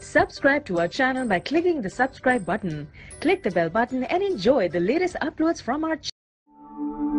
Subscribe to our channel by clicking the subscribe button. Click the bell button and enjoy the latest uploads from our channel.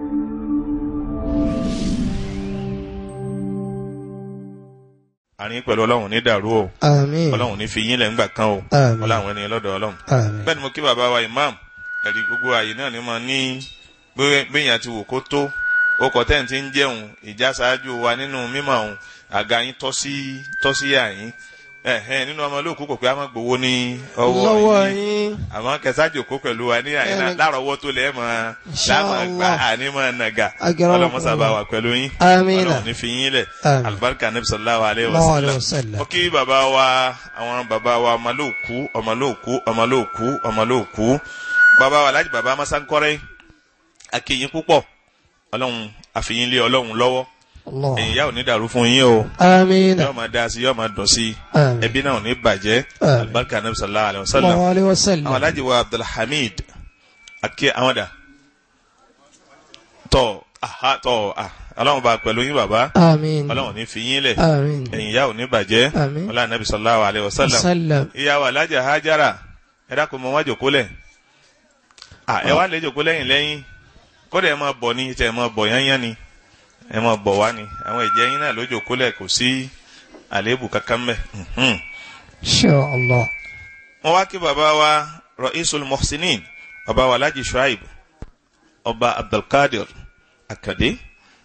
àárín pẹ̀lú ọlọ́run ní dàrú o Àmín. ọlọ́run ní fi yín lẹ̀ ńgbà kan o Àmín. ọlọ́run ẹni lọ́dọ̀ ọlọ́run. Àmín. bẹ́ẹ̀ ni mo kí bàbá wa imam ẹ̀rí gbogbo ààyè náà ni mo ní gbẹ̀yìn àti wò kó tó ó kọ́ tẹ́ ń ti ń jẹun ìjà ṣáájú wa nínú mímọ̀ ọ̀hún àga yín tọ́ sí tọ́ sí àyín ẹ̀hẹ́n nínú ọmọ olóòkú kò pé a máa gbowó ní Lọ́wọ́ ọwọ́ yín yín. àmọ́ kẹsàájò kó pẹ̀lú wa ní àyín náà Ẹni- lárọ̀ọ́wọ́ tó lẹ́ẹ̀ mọ́ Insha láàmú gbà Allah. àní mọ́ nàgà Agbára ọlọ́mọsá bá Allah. wà pẹ̀lú yín Àmín. ọlọ́run ní fi yín lẹ̀ Àmín. alibarika nabi sallallahu alayhi wa Sallallahu alayhi sallam wa sallam. ó kí bàbá wa àwọn bàbá wa ọmọlóòkú ọmọlóòkú ọmọlóòkú ọmọlóòkú bàbá wa alájí bàbá masankọrẹ akéyìn púpọ̀ ọlọ́run àfihàn lé ọlọ́run lọ́wọ́ Allah. ẹ̀yìn ìyá ò ní dàrú fún yín o Àmín. yóò máa dá sí yóò máa dùn sí Àmín. ẹbí náà ò ní bàjẹ́ Àmín. alibarika nabi sallallahu alayhi wa sallam Sallallahu alayhi wa àwọn sallam. alájí wa abdulhamid akẹ́ àwọn dà tọ́ aha tọ́ ah ọlọ́run bá pẹ̀lú yín bàbá Àmín. ọlọ́run ní fi yín lẹ̀ Àmín. ẹ̀yìn ìyá ò ní bàjẹ́ Àmín. ọlá nàbì sallallahu alayhi wa sallam Sallam. ìyá wa alájà hajara ẹ dákun mọ wá jòkó lẹ̀ à ẹ wá lè jòkó lẹ́yìn lẹ́yìn kódà ẹ máa bọ̀ ní tẹ ẹ máa bọ̀ yányán ni ẹ máa bọ̀ wá ni àwọn ìjẹ́ yín náà ló jòkó lẹ̀ kò sí àléébù kankan mẹ́ mhm. Insha Allah. wọ́n wá kí bàbá wa ra'isul muhsinin bàbá wa alájì shuaib ọba abdulkadir akande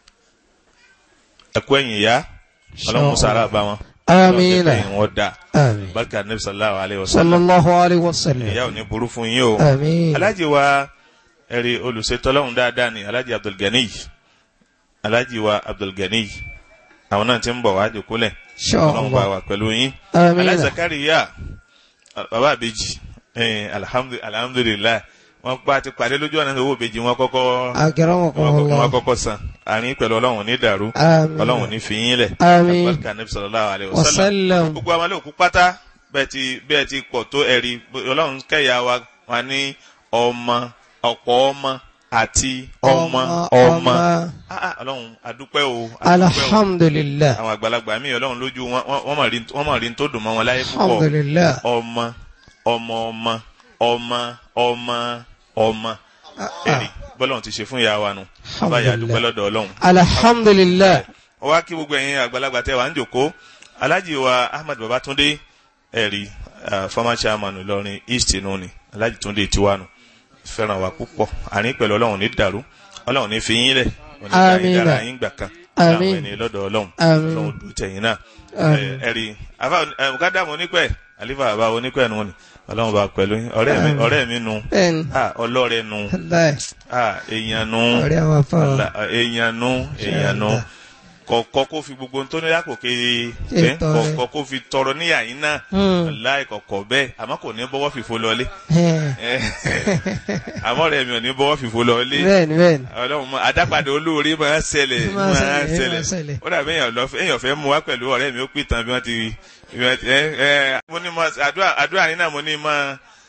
ẹkú ẹ̀yìn ìyá ọlọ́run musa ara bá wọn Àmín. ọlọ́run jẹ́ kẹ́yìn wọn dáa Àmín. barika nabi sallallahu alayhi wa sallam Sallallahu alayhi wa ìyá sallam. ò ní burú fún yín o Àmín. alájì wa ẹ̀rí olùṣètọ́lọ́hún dáadáa ni alájì abdulgani alájì wa abdulgani àwọn náà ti ń bọ̀ wá jòkólẹ̀ Insha ọlọ́run bá Allah. wà pẹ̀lú yín Àmín. alájì zakariya bàbá àbèjì alhamdu- alhamdulilayi wọn pa ti pàdé lójú ọ̀nà owó ìbejì wọn kọ́kọ́ wọn kọ́kọ́- Akramakumullah. wọn kọ́kọ́ san àárín pẹ̀lú ọlọ́run ní dàrú Àmín. ọlọ́run ní fi yín lẹ̀ Àmín. barika nabi sallallahu alayhi wa Wa sallam sallam. gbogbo àwọn olóòkú pátá bẹ́ẹ̀ ti bẹ́ẹ̀ ti pọ̀ tó ẹ̀rí ọlọ́run kẹ́yà wa wà ní ọmọ ọ̀pọ̀ ọmọ àti ọmọ ọmọ Ah, ah, ọlọ́run adúpẹ́ o adúpẹ́ o Alhamdulillah. àwọn àgbàlagbà míì ọlọ́run lójú wọn wọn- wọ́n mọ̀ rí wọ́n mọ̀ rí tó dùn mọ́ wọn láyé púpọ̀ Alhamdulillah. ọmọ ọmọ ọmọ ọmọ ọmọ ọmọ ẹ̀rí bọ́lọ́run ti ṣe fún ìyá wa nu abáyà adúpẹ́ lọ́dọ̀ ọlọ́run Alhamdulillah. wọ́n wá kí gbogbo ẹ̀yin àgbàlagbà tẹ́ wà ń jòkó alhaji wa ahmed babatunde ẹ̀rí uh, former chairman ìlọrin east nù ni alhaji tunde tiwanu fẹ́ràn wa púpọ̀ àárín pẹ̀lú ọlọ́run ní dàrú ọlọ́run ní fi yín lẹ̀ òní ká yín Àmín. dára yín gbà kan Àmín. láwọn ẹni lọ́dọ̀ ọlọ́run Àmín. ọlọ́run dùn tẹ̀yìn náà Àmín. Ẹ- ẹ̀rí mukadamu onípẹ̀ alifa baba onípẹ̀ nù ni ọlọ́run bá pẹ̀lú yín ọ̀rẹ́ mi Àmín. ọ̀rẹ́ mi nu Bẹ́ẹ̀ni. ah, ọlọ́rẹ́ nu Allah. ah, èèyàn nu Ọ̀rẹ́ àwọn afárá. Ala- èèyàn nu èèyàn nu Allah. kọ̀ọ̀kọ́ kó fi gbogbo tó ní lápò ké Ṣe tọrẹ. kọ̀ọ̀kọ́ kó fi tọrọ níyà yín náà Hmm. láì kọ̀kọ̀ bẹ́ẹ̀ àmọ́ kò ní bọ́wọ́ fìfo lọlé Ẹ̀. àmọ́ rẹ̀ mi ò ní bọ́wọ́ fìfo lọlé Bẹ́ẹ̀ni bẹ́ẹ̀ni. ọlọ́run mọ adápadà olóore máa ń ṣẹlẹ̀ Máa ń máa ń ṣẹlẹ̀, máa ń ṣẹlẹ̀ ṣẹlẹ̀. ó dàbí èèyàn lọ èèyàn fẹ́ mú wá pẹ̀lú ọ̀rẹ́ mi ó pè tán bí wọ́n ti bí wọ́n ti ẹ ẹ mo ní mọ àdúrà àdúrà yín náà mo ní mọ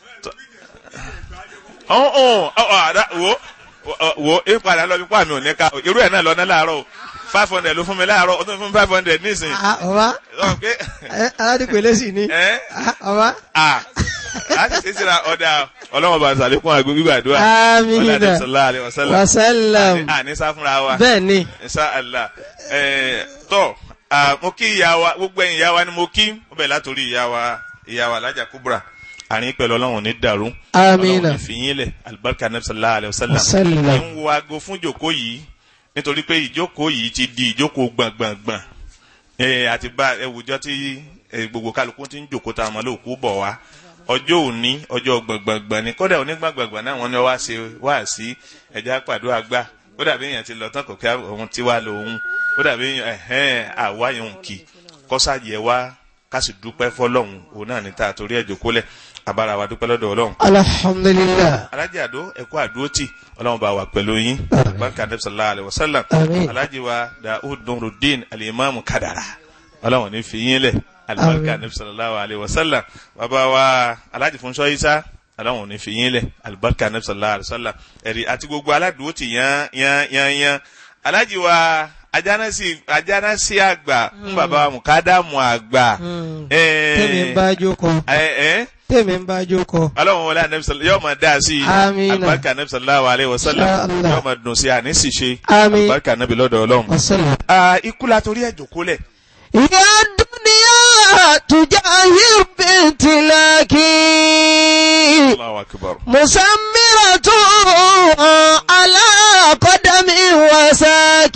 ọ̀hún ọ̀hún ọ̀ àdá wo wo- wo é padà lọ bí pàmì ò ní ká irú ẹ̀ náà lọ ná láàárọ̀ o five hundred ló fún mi láàárọ̀ ó tún fún mi five hundred nísìnyí Ah, Ọba. Sọ pé Ẹ, Aládìpẹ̀lẹ́ sì ni. ẹ Ah, Ọba. à láti ṣe síra ọ̀dà ọlọ́wọ́n bá ń sàlékún àgbo gbígbàdúrà Àmín. ọ̀làdé sọlá àlẹ́ wàsálà Wasallam. àní sá fúnra wa Bẹ́ẹ̀ni. insha allah ẹ tọ ah, mo kí ìyá wa gbogbo ẹ̀yin ìyá wa ni mo kí mo bẹ̀ látòrí ìyá wa ìyá wa alájà kubra àárín pẹ̀lú ọlọ́run ní dàrú Àmín. ọlọ́run ní fìyín lẹ̀ alibarika nabi sallallahu alayhi wa sallam Wasallam. ẹ ń wo aago fún ìjókòó yìí nítorí pé ìjókòó yìí ti di ìjókòó gbọ̀ngbọ̀ngbọ̀n ẹ àti bá ẹwùjọ tí ẹ, gbogbo kálukú ti ń jòkó ta ọmọ lóòkú bọ̀ wá ọjọ́ òní ọjọ́ gbọ̀ngbọ̀ngbọ̀n ni kódà onígbàgbọ̀ngbọ̀n náà wọ́n ní wá ṣe wá sí ẹja pàdó àgbà kódà bí èèyàn ti lọ tán kò kí òun ti wá lòun kódà bí èèyàn ẹ̀hẹ́n àwa yẹn ń kì kọ́sà yẹ wá ká sì dúpẹ́ fọlọ́hún òun náà ní ta torí ẹ̀jọ̀ kólẹ̀ abára wa dúpẹ́ lọ́dọ̀ ọlọ́run Alhamdulillah. alhaji ado ẹkọ àdúrótì ọlọ́run bá wà pẹ̀lú yín barika anabi sallallahu alayhi wa sallam Àmín. alhaji wa daoud nurudin alimami kadara ọlọ́run ní fi yín lẹ̀ alibarika Àmín. anabi sallallahu alayhi wa sallam bàbá wa alhaji funṣọ isa ọlọ́run ní fi yín lẹ̀ alibarika anabi sallallahu alayhi wa sallam ẹ̀rí àti gbogbo aládùúrótì yan yan yan yan alhaji wa ajánásí ajánásí àgbà ń bàbá wa mùkádàmù àgbà. Mm. ẹ tèmi ń bá jókòó ẹ ẹ tèmi ń bá jókòó. ọlọ́run wọlé anabi sọlá yóò máa dá a sí i Àmín. alibarika anabi sallallahu alayhi wa sallam Insha Allah. yóò máa dùn sí i àní sì ṣe Àmín. alibarika anabi lọ́dọ̀ ọlọ́run. wasalaam. Ah, ikú la torí ẹ̀ jòkó lẹ̀. يا الدنيا تجاهر بامتلاك Allahu akbar. مسمرة على قدم وساك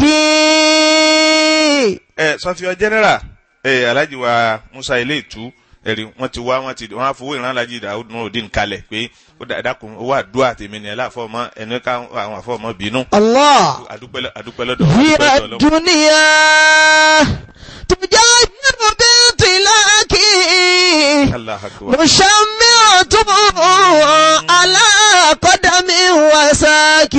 ẹ sọfíọ general ẹ alhaji wa musa ilé ìtú ẹrí wọn ti wá wọn ti wọn á fowó ìran alhaji dawud nurudin kalẹ̀ pé ó dà- dákun owó àdúrà tèmi ni ẹ láfọmọ ẹni ká àwọn àfọmọ bínú الله adúpẹ́ adúpẹ́ lọ́dọ̀ هي adúpẹ́ lọ́dọ̀ Ọlọ́run. الدنيا تجاهر بامتلاك Allah akbar. مشمرة على قدم وساك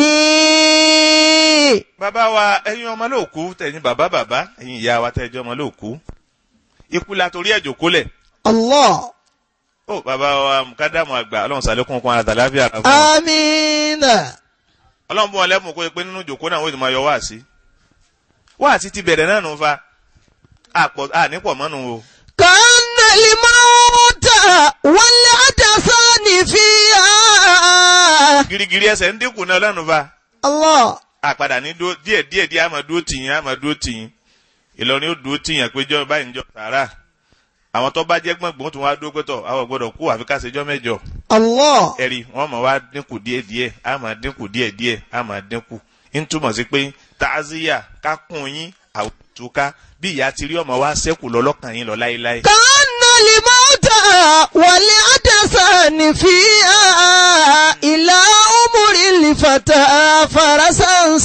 bàbá wa ẹ̀yin ọmọ lóòkú tẹ̀yin bàbá bàbá ẹ̀yin ìyá wa tẹ̀jọ́ ọmọ lóòkú ikú la torí ẹ̀jọ̀ kólẹ̀ الله ó bàbá wa mukadamu àgbà ọlọ́run sàlékún kún àtàláfíà ara fún wọn. آمين ọlọ́run bọ́ wọn lẹ́mú kó pé nínú ìjòkó náà wọ́n ti máa yọ wáàsí wáàsí ti bẹ̀rẹ̀ náà nù fa àpọ̀ ànípọ̀ mọ́nu o. كأن الموت والعدسان فيها girigiri ẹsẹ̀ ń dínkù náà lẹ́nu fa الله àpàdà ní dúró díẹ̀ díẹ̀ díẹ̀ àmọ́ dúró tìyín àmọ́ dúró tìyín ìlọrin ó dúró tìyín péjọ báyìí ń jọ sàárà àwọn tó bá jẹ́ gbọ̀ngbọ̀n tó wá dúró pẹ́tọ̀ àwọn gbọ́dọ̀ kú àfi ká ṣèjọ́ mẹ́jọ الله ẹ̀rí wọ́n mọ̀ wá dínkù díẹ̀ díẹ̀ àmọ́ dínkù díẹ̀ díẹ̀ àmọ́ dínkù ń túmọ̀ sí pé tààzíyà kákùn yín àwùjọká bí ìyá ti rí ọmọ wa ṣẹ́kù lọ́lọ́kàn yín lọ láéláé. كأن الموت والعدسان فيها إلى أمر الفتى فرسا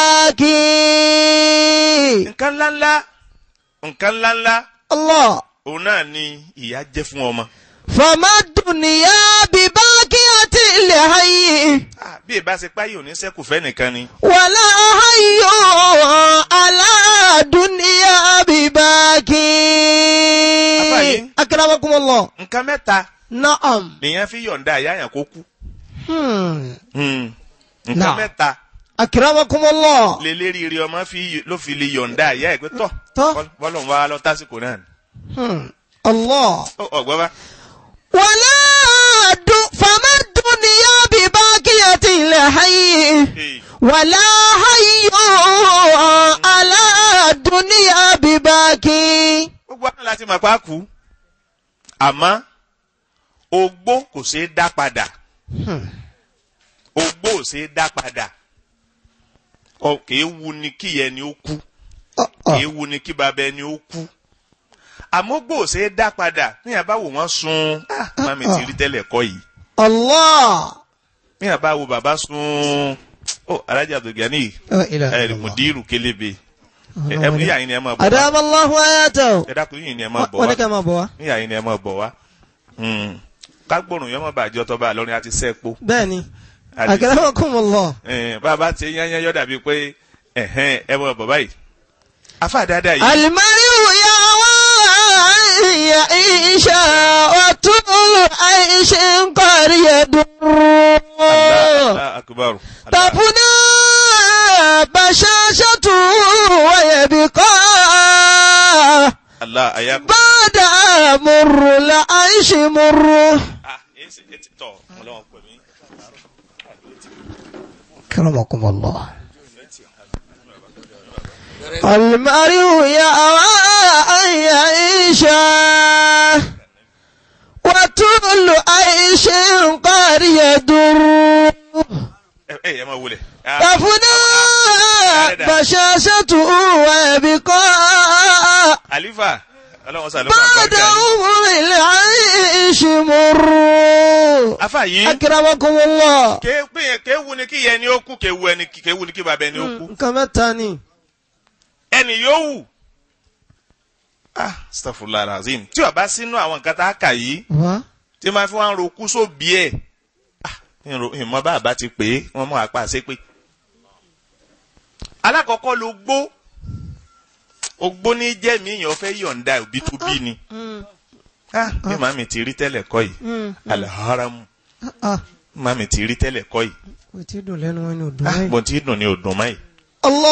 سباكي nǹkan ńláńlá nǹkan ńláńlá الله òun náà ni ìyá jẹ́ fún ọmọ. فما الدنيا بباقية لحي Ah, bí ìbá ṣe páyé òní ṣẹ́kù fẹ́ nìkan ni. ولا حي على دنيا بباقي أفاي. أكرمكم الله nǹkan mẹ́ta نعم lèèyàn fi yọ̀ǹda ìyá yẹn kó kú. Hmm. Hmm. nǹkan Náà. mẹ́ta أكرمكم الله lélẹ́rìírí ọmọ fi ló fi lè yọ̀ǹda ìyá ẹ̀ pé tọ̀ Tọ́. bọ́lọ̀ ń wá lọ tásìkò náà ni. Hmm. الله Ó, ọ̀gbọ́n bá. ولا د... فما الدنيا بباقية لحي Hey. ولا حي على الدنيا بباقي gbogbo àwọn láti mọ̀ pa kú àmọ́ ogbó kò ṣeé dá padà ogbó ò ṣeé dá padà ọ kìí wu ni kí ẹni ó kú kìí wu ni kí bàbá ẹni ó kú àmọ́ ogbó ò ṣeé dá padà níyàn bá wò wọ́n sun ah mami ti rí tẹ́lẹ̀ kọ́ yìí الله níyàn bá wo bàbá sun ó alájà Abdulgani لا إله ẹ إلا الله mùdírù kélébé ẹ ẹ níyà yín ni ẹ máa bọ̀ wá أدام الله آياته ẹ dákun yín ni ẹ máa bọ̀ wá. ولك ما بوا níyà yín ni ẹ máa bọ̀ wá kágbórùn yọmọ bàjẹ́ ọtọ́ bá lọ́rin àti sẹ́ẹ̀pọ̀ بني أكرمكم الله bàbá ti yányán yọ dàbí pé ẹ̀hẹ́n ẹ mọ̀ bọ̀ báyìí afa dáadáa yìí المرء يا يعيش وطول عيش قرية Allah akubaru تفنى بشاشته ويبقى Allah ayaku. بعد مر العيش مر ah esi eti tọ Ọlọ́run pè mí. كرمكم الله المرء يأوى أن يعيش وطول عيش قد يدر ẹ ẹ ẹ máa wulẹ̀. تفنى بشاشته ويبقى alifa Ọlọ́run sàlùkọ بعد àgbàjá yìí. عمر العيش مر afa yìí أكرمكم الله ké pé ké wu ni kí yẹ ni ó kú ké wu ẹni ké wu ni kí bàbá ẹni ó kú nǹkan mẹ́ta ni. ẹni yóò wù. ah astaghfirullah alazim tí o bá sínú àwọn nǹkan tá a kà yìí wá tí máa fi wọn ro kú sóbì ẹ ah ìrò- ìmọ̀ bá àbá ti pè é wọ́n mú apá àṣẹ pé. alákọ̀ọ́kọ́ ló gbó ogbó ní jẹ́mi èèyàn fẹ́ yọ̀ǹda òbí tó bí ni ah bí màmí ti rí tẹ́lẹ̀ kọ́ yìí alaharamu màmí ti rí tẹ́lẹ̀ kọ́ yìí kò tí ì dùn lẹ́nu wọn ni ò dùn ah láì. bó ti dùn ní òdùn máyì Allah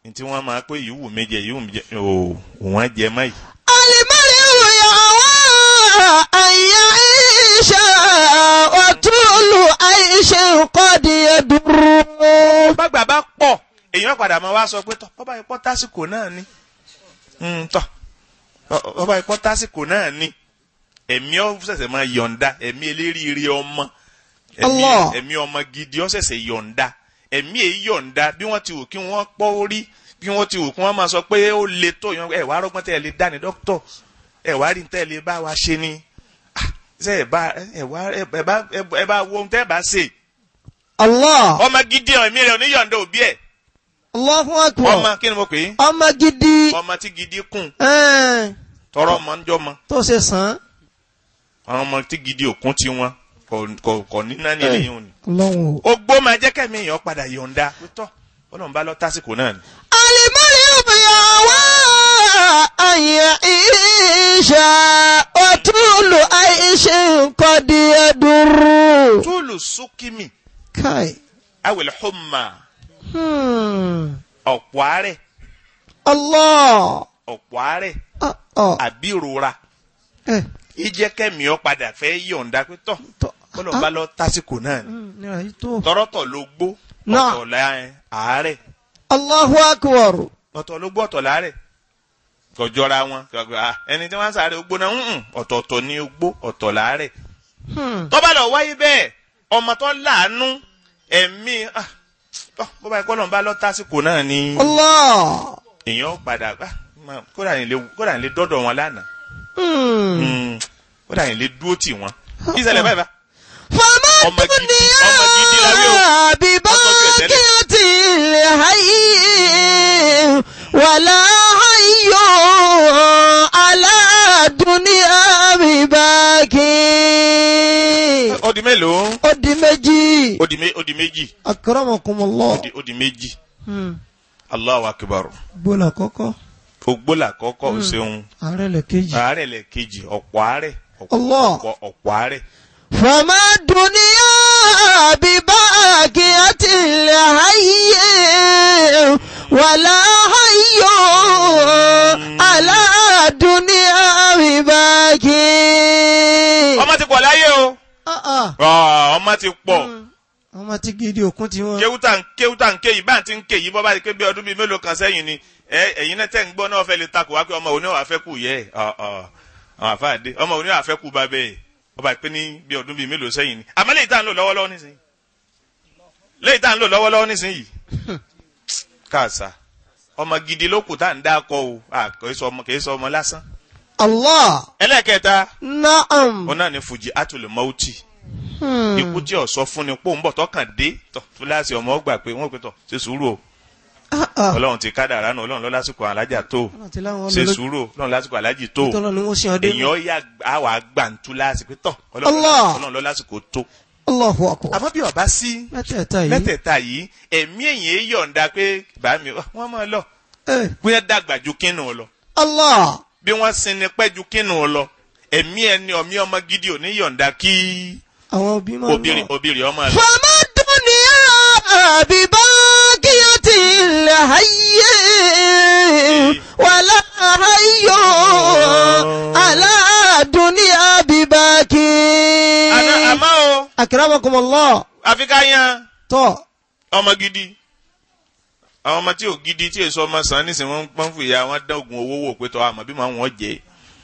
tí wọ́n máa pé ìwù mi jẹ ìwù mi jẹ ò wọ́n jẹ mọ́ yìí. المرء يهوى أن يعيش وطول عيش قد يضر bàgbà bá pọ̀ èèyàn padà máa wá sọ pé tọ́ bọ́bá ipọ́ tásìkò náà ni Mm, tọ́ ọ- bọ́bá ipọ́ tásìkò náà ni ẹ̀mí ọ ṣẹ̀ṣẹ̀ máa yọ̀ǹda ẹ̀mí eléríire ọmọ ẹ̀mí Allah. ẹ̀mí ọmọ gidi ọ ṣẹ̀ṣẹ̀ yọ̀ǹda ẹ̀mí èyí yọ̀ǹda bí wọ́n ti wù kí wọ́n pọ́ orí bí wọ́n ti wù kí wọ́n máa sọ pé ó le tó yan ẹ̀ wá rọ́gbọ́n tẹ́ ẹ lè dá ní dókítọ̀ ẹ̀ wá rí tẹ́ ẹ lè bá wa ṣe ni Ah, ṣe ẹ̀ bá ẹ̀ wá ẹ̀ bá ẹ̀ bá wo ohun tẹ́ ẹ bá ṣe Allah ọmọ gidi ẹ̀mí rẹ̀ ò ní yọ̀ǹda òbí ẹ̀ Allahu ọmọ Akbar kí ni mo pè é ọmọ gidi ọmọ tí gidi kùn ẹn, tọrọ ọmọ ń jọmọ tó ṣe sàn àwọn ọmọ tí gidi òkun tí wọn kò- kò kò ní náà ní eléyìí òní. lọ́wọ́. ogbó máa jẹ́ kẹ́mi èèyàn padà yọ̀ǹda pítọ́ ọlọ́run bá lọ tásìkò náà ni. المرء يهوى أن يعيش وطول عيش قد يضر túlù súnkìmì كاي awèlè hùmà Hmm. ọ̀pọ̀ àárẹ̀ Allah ọ̀pọ̀ àárẹ̀ ah, ah. àbí ìrora Eh, ìjẹ́ kẹ́mi ọ̀ padà fẹ́ yọ̀ǹda pítọ́ tọ́. ọlọ́run bá lọ tásìkò náà ni. Hmm, nira yìí tó. tọrọtọ̀ ló gbó Náà. ọ̀tọ̀ la àárẹ̀ Allahu akbar. ọ̀tọ̀ ló gbó ọ̀tọ̀ láàrẹ̀ kọjọra wọn kọjọ- ah, ẹni tí wọ́n ń sáré ogbó náà ń ọ̀tọ̀ọ̀tọ̀ ní ogbó ọ̀tọ̀ láàrẹ̀ Hmm. tó bá lọ wáyé bẹ́ẹ̀ ọmọ tó láàánú ẹ̀mí ah, tọ́, bó bá yẹ kọ́ lọ́n bá lọ tásìkò náà ni Allah. èèyàn padà ah, máa- kódà yìí lè kódà yìí lè dọ́dọ̀ wọn lánàá Hmm. Mm, kódà yìí lè dúró tì wọ́n ìṣẹ̀lẹ̀ báyìí bá فما ọmọ gidi الدنيا ọmọ gidi la wí o بباقية الحي ولا حي على الدنيا بباقي ó di mélòó ó di méjì ó di mé- ó di méjì akramakumullah ó di- ó di méjì Hmm. Allahu akbar gbọ́dọ̀ kọ́kọ́ ògbólà kọ́kọ́ ò ṣeun ààrẹ lè kejì. àárẹ̀ lẹ̀ kejì ọ̀pọ̀ àárẹ̀ ọ̀pọ̀ Allah. ọ̀pọ̀- ọ̀pọ̀ àárẹ̀ فما الدنيا بباقية الحي ولا حي على الدنيا بباقي ọmọ ti pọ̀ láyé o Ah, ah. Ah, ọmọ ti pọ̀ ọmọ tí gidi òkun ti wọn. kéwútà ń kéwútà ń ké yìí bá ń ti ń ké yìí bọ́ bá ti ké bí ọdún bíi mélòó kan sẹ́yìn ni ẹ ẹ̀yin náà tẹ̀ ń gbọ́ náà fẹ́ lè takò wá pé ọmọ òní wàá fẹ́ kù yẹ ọ̀ ọ̀ àwọn àfáàdé ọmọ òní wàá fẹ́ kù bá bẹ́ẹ̀ ọba ìpín ní bí ọdún bíi mélòó sẹ́yìn ni àmọ́ léyìí tá à ń lò lọ́wọ́lọ́wọ́ nísìnyí léyìí tá à ń lò lọ́wọ́lọ́wọ́ nísìnyí káàsà ọmọ gidi ló kù tá à ń dákọ o à kì í sọ ọmọ kì í sọ ọmọ lásán Allah ẹlẹ́ẹ̀kẹta naam. òun náà ni fùjì átùlù mọ́ọ̀tì Hmm. ikú tí ọ̀sọ́ fún ni pò ń bọ̀ tọkàn dé tọ̀ fúláṣí ọmọ ọgbà pé wọ́n pè tọ̀ ṣe sùúrù o Ah, ah. ọlọ́run ti kádàrá nù ọlọ́run lọ lásìkò alájà tó Ọlọ́run ti láwọn ṣe ọmọ lójú- sùúrù o ọlọ́run lásìkò alájì tó tọ́lọ́ ni wọ́n ṣe ọdẹ. èèyàn yà àwà gbàǹtú láti pé tọ̀ Allah. ọlọ́run lọ lásìkò tó Allahu akbar. àmọ́ bí ọba sí mẹ́tẹ̀ẹ̀ta yìí. mẹ́tẹ̀ẹ̀ta yìí ẹ̀mí èyàn yọ̀ǹda pé bá mi wọ́n máa lọ Eh, bí wọ́n dàgbà ju kínú lọ Allah. bí wọ́n sinmi pẹ́ ju kínú lọ ẹ̀mí ẹni ọ̀mí ọmọ gidi ò ní yọ̀ǹda kí àwọn òbí máa ń obìnrin lọ. obìnrin ọmọ lọ. فما الدنيا بباقية الحي ولا حي على الدنيا بباقي àná àmọ́ o أكرمكم الله àfi ká yan tó ọmọ gidi àwọn ọmọ tí ò gidi tí èso ọmọ sàn nísìnyí wọn pọ́n fún ìyá wọn dán oògùn owó wò pé tọ́ àmọ́ bí màá wọ́n jẹ́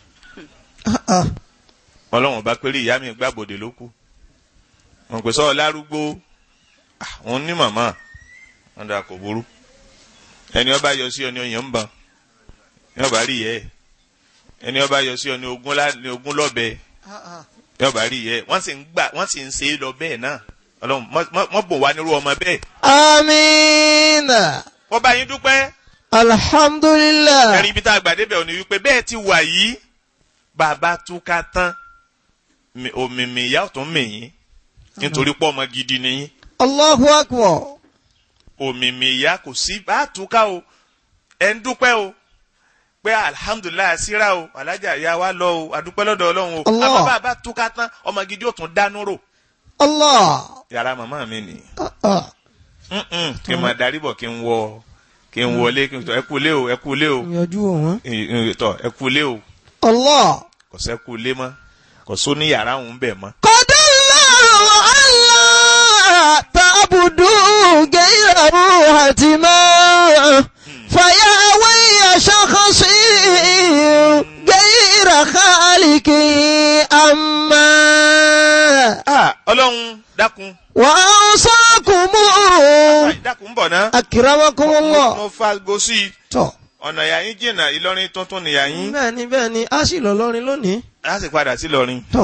wọn lọ́wọ́n bá péré ìyá mi gbàbọ̀dé ló kù wọn pè sọ lárúgbó Ah, wọn ní màmá wọn dà kò burú ẹni ọba yọ sí ọ ní ọyàn ń bàn ní ọba rí yẹ ẹni ọba yọ sí ọ ní ogún lá- ní ogún lọ́bẹ ní ọba rí yẹ wọ́n sì ń gbà wọ́n sì ń ṣe é lọ bẹ́ẹ̀ náà ọlọ́run mọ́- mọ́ mọ́ bò wá nírú ọmọ bẹ́ẹ̀ آمين wọ́n bá yín dúpẹ́ الحمد لله ẹ̀rí ibi tá a gbà débẹ̀ ò ní wípé bẹ́ẹ̀ ti wà yìí bàbá túká tán mi- òmìmì ìyá ọ̀tún mìyín nítorí pọ́ ọmọ gidi nìyín الله أكبر òmìmì ìyá kò sí bá túká o ẹ̀ ń dúpẹ́ o pé alihamudulilayi síra o alájà ìyá wa lọ o àdúpẹ́ lọ́dọ̀ ọlọ́run o Allah. àmọ́ bàbá túká tán ọmọ gidi ó tún dánú rò الله yàrá màmá mi nì آه، آه. Mm-mm, kí n máa darí bọ̀ kí n wọ kí n wọlé kí n tọ ẹ kú lé o ẹ kú lé o Yanjú wọn. Ì- ì- tọ ẹ kú lé o Allah. kò sẹ́ kú lé mọ́ kò só ní yàrá òun bẹ̀ mọ́. قد الله ألا تعبدوا غيره حتما فيا وي شخصي غير خالقي أما Ah, ọlọ́run dákun وأوصاكم Ai, dákun ń bọ̀ ná. أكرمكم mo الله fa go sí i tọ́ ọ̀nà ìyá yín jìnnà ìlọrin tuntun nìyá yín bẹ́ẹ̀ ni bẹ́ẹ̀ ni a sì lọ lọ́rin lónìí á sì padà sí lọrin. tọ́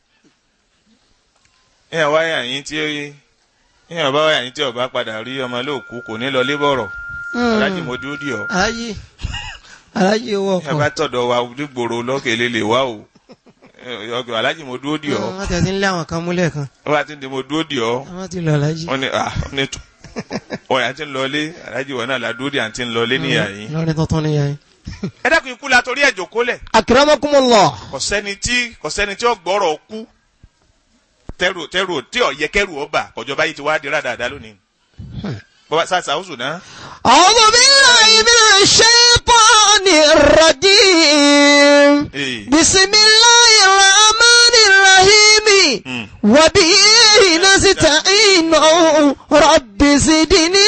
ìyá wáyà yín tí ìyá bá wáyà yín tí ọba padà rí ọmọ lóòkú kò ní lọ lébọ̀rọ̀ alájì mo dúró dì ọ́ aláyé aláyé owó ìyá bá ọkọ̀ tọ̀dọ̀ wa dúgbòrò lọ́kèlè lè wá o ọgbà alájì mo dúró dì ọ́ wọ́n ti ń lé àwọn kan múlẹ̀ kan wọ́n bá ti ń di mo dúró dì ọ́ wọ́n ti lọ aláyé wọ́n ní ah wọ́n ní tó ọ̀yà ti ń lọlé alájì wọn náà la dúró dì à ń ti ń lọlé níyà yín. lọ́rin tuntun ni yẹn. ẹ dákun ikú la torí ẹ̀jọ̀ kólẹ̀ akramakumullah kò sẹ́ni tí kò sẹ́ni tí ó gbọ́rọ̀ kú tẹ́rù tẹ́rù tí ò yẹ kẹ́rù ọba kọjọba yìí ti wá dira dáadáa lónìí. bọ́bá sá sàwùsù náà. a'udhu billahi minash shaitanir rajim ee bismillahir rahmanir rahim Mm. wa bihi nasta'inu rabbi zidni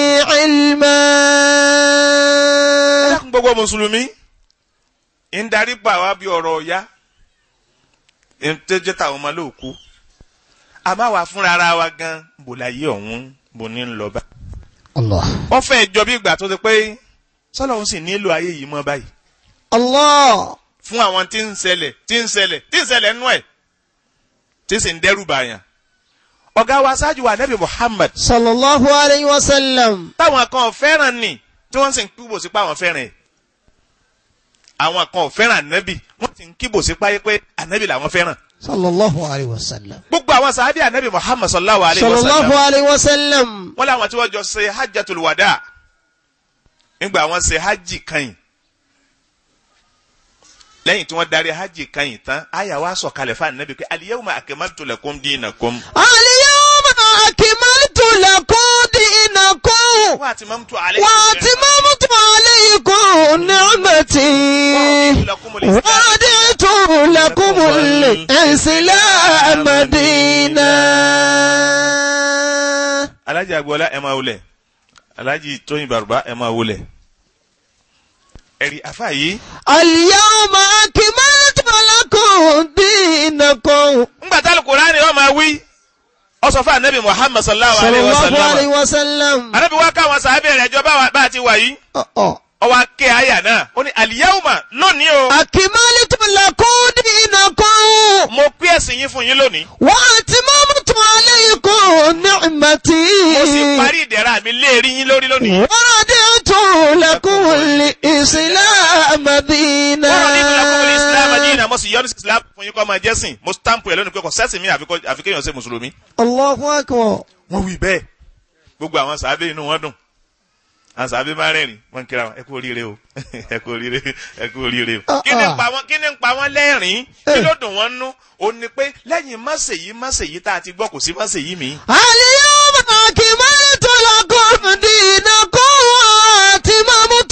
ilma. dákun gbogbo mùsùlùmí ń darí gbà wá bí ọ̀rọ̀ ọ̀yá ń tẹ́jẹ́ táwọn ọmọ lóòkú a máa wà fúnra ara wa gan bò láyé ọ̀hún bò ní ń lọ bá. Allah. wọ́n fẹ́ jọ bí ìgbà tó ti pé sọ́lọ́hún sì nílò ayé yìí mọ́ báyìí Allah. fún àwọn tí ń ṣẹlẹ̀ tí ń ṣẹlẹ̀ tí ń ṣẹlẹ̀ nú ẹ̀ tí sì ń dẹ́rù bàyàn. ọ̀gá wa ṣáájú wa nẹ́bí Muhammad sallallahu alayhi wa sallam. táwọn kan ò fẹ́ràn nì tí wọ́n sì ń kíbò sí pé àwọn fẹ́ràn ẹ̀. àwọn kan ò fẹ́ràn ànábì wọ́n sì ń kíbò sí páyé pé ànábì làwọn fẹ́ràn. sallallahu alayhi wa sallam. gbogbo àwọn sàábì ànábì Muhammad sallallahu alayhi wa sallallahu sallam alayhi wa sallam. wọ́n láwọn tí wọ́n jọ ṣe hajjatul wada nígbà wọ́n ṣe hajj kan lẹ́yìn tí wọ́n darí hajj kan yìí tán àyà wa sọ̀kalẹ̀ fún ànábì pé al-yawma akmaltu lakum dinakum اليوم أكملت لكم دينكم wa atmamtu alaykum وأتممت عليكم نعمتي ورضيت لكم الإسلام دينا alájì agboola ẹ máa wulẹ̀ alájì tóyin bàrùbá ẹ máa wulẹ̀ ẹ̀rí afa yìí اليوم أكملت لكم دينكم ńgbà tá Al-Qur'ani ó máa wí ó sọ fún ànábì Muhammad sallallahu صلى alayhi wa الله عليه sallam وسلم ànábì wa káwọn sàábẹ̀ rẹ̀ jọ bá bá a ti wà yìí أه أه. ó wá ké àyà náà ó ní al-yawma lónìí o أكملت لكم دينكم mo pé ẹ̀sìn yín fún yín lónìí وأتممت عليكم نعمتي mo sì parí ìdẹ̀ra mi léèrí yín lórí lónìí. ورضيت لكم الإسلام دينا wọ́n ní ìtura kọ́kọ́ islam adínà mo sì yọ́nú sí islam fún yín kọ́ máa jẹ́sìn mo stamp ẹ̀ lónìí pé kò sẹ́sìn mi àfi kọ́- àfi kéèyàn ṣe mùsùlùmí. الله أكبر wọ́n wí bẹ́ẹ̀ gbogbo àwọn sàábé inú wọn dùn àwọn sàábé máa rẹ́rìn wọ́n ń kíra wọn ẹ kú oríire o ẹ kú oríire ẹ kú oríire o. Ah, kí ni ń ah. pa wọn kí ni ń pa wọn lẹ́rìn kí ló dùn wọ́n nú o ní pé lẹ́yìn máṣèyí máṣèyí tá a ti gbọ́ kò sí máṣèyí mi. اليوم أكملت لكم دينكم وأتممت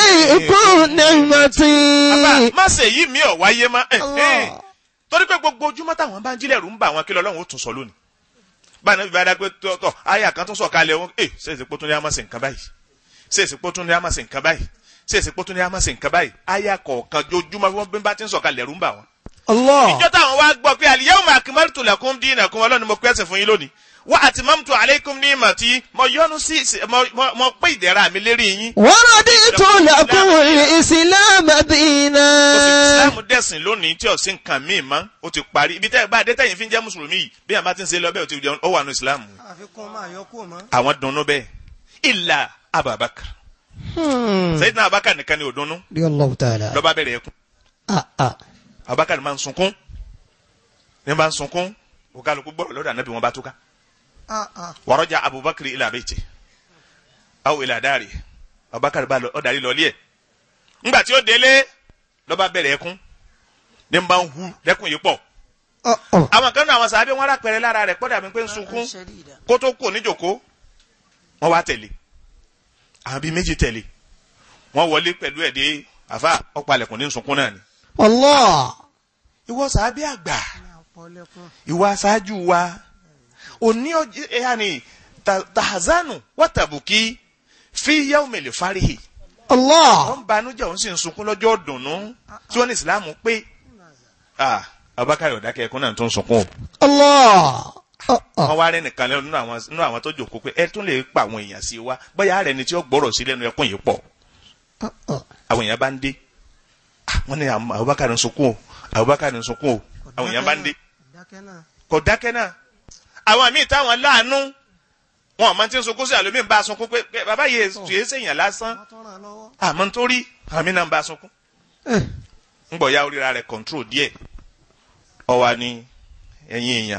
عليكم نعمتي àbá máṣèyí mi ò wáyé má. eh, eh. Allah. torí pé gbogbo ojúmọ́ táwọn bá ń jílẹ̀ rú ń bá àwọn kí lọ́lọ́run ó tún sọ lónìí báyìí náà bí bá dá pé tọ́ àyà kan tún sọ kalẹ̀ wọn ẹ ṣèṣe pé tún ní àmọ́ sí nǹkan báyìí ṣèṣe pé tún ní àmọ́ sí nǹkan báyìí ṣèṣe pé tún ní àmọ́ sí nǹkan báyìí àyà kọ̀ọ̀kan jojúmọ́ bí wọ́n bí bá ti ń sọ kalẹ̀ rú ń bá wọn. الله ìjọ táwọn wá gbọ́ pé al-yawma akmaltu lakum dinakum ọlọ́ni mo pẹ́sẹ̀ fún yín lónìí wa atmamtu alaykum ni'mati mo yọ́nú sí mo- mo- mo pé ìdẹ̀ra mi lérí yín ورضيت لكم الإسلام ó sì fi دينا islam dẹ̀sìn lónìí tí ọ̀sìn nǹkan míì mọ́ ó ti parí ibi tẹ́ ẹ bá adé tẹ̀yìn fi ń jẹ́ mùsùlùmí yìí bí àwọn bá ti ń ṣe lọ bẹ́ẹ̀ ó ti jẹun ó wà nù islam àfikún máa yọ kúrò mọ́. àwọn dunnú bẹ́ẹ̀ illa abubakar sayyidina abubakar nìkan ni ò dunnú rí Allahu ta'ala. lọ́ba bẹ̀rẹ̀ ẹkún Ah, ah. abubakar máa ń sunkún ní bá ń sunkún òkàlùkù gbọ́dọ̀ lọ́dọ̀ ànábì wọn bá túká Ah, ah. wàrọ́jà abubakar ila bayti aw ila dari abubakar bá lọ ọ darí lọlé ẹ̀ ńgbà tí ó délé lọ́ba bẹ̀rẹ̀ ẹkún ní bá ń hu lẹ́kùn yìí pọ̀ Oh, oh. àwọn kan náà àwọn sàbẹ̀ wọn rápẹ̀rẹ̀ lára rẹ̀ pọ́dà mi pé ń sunkún kó tó kù níjòkó wọn wá tẹ̀lé àwọn bíi méjì tẹ̀lé wọ́n wọlé pẹ̀lú ẹ̀ dé àfa ọ̀pálẹ̀kùn ní sunkún náà ni. Allah. ìwọ sàábí àgbà ìwà aṣáájú wa òní ọjọ́ ẹ̀yà ni ta- tahazanu wọ́tàbùkí fi yawmil farihi Allah. wọ́n banújẹ́ òun sì ń sunkún lọ́jọ́ dùnú tí wọ́n ní ìsìlámù pé ah Abubakar ọ̀dákẹ́ ẹ̀kún náà tó ń sunkún o Allah. Ah, ah. wọ́n wá rẹ́ nìkan lẹ́nu nínú àwọn nínú àwọn tó jòkó pé ẹ tún lè pa àwọn èèyàn sí wa bóyá rẹ̀ ni tí ó gbọ́rọ̀ sí lẹ́nu ẹkún yìí pọ̀ Ah, ah. àwọn èèyàn bá ń dé Ah, wọ́n ní àwọn Abubakar ń sunkún o Abubakar ń sunkún o àwọn èèyàn bá ń dé kò dákẹ́ náà àwọn míì táwọn láàánú wọn àmọ́ tí ń sunkún sí àlómi ń bá a sunkún pé pé bàbá yìí yìí sèèyàn lásán àmọ́ nítorí àmì náà ń bá a sunkún Eh, ń bọ̀ ya oríra rẹ̀ control díẹ̀ ọwa ni ẹ̀yin èèyàn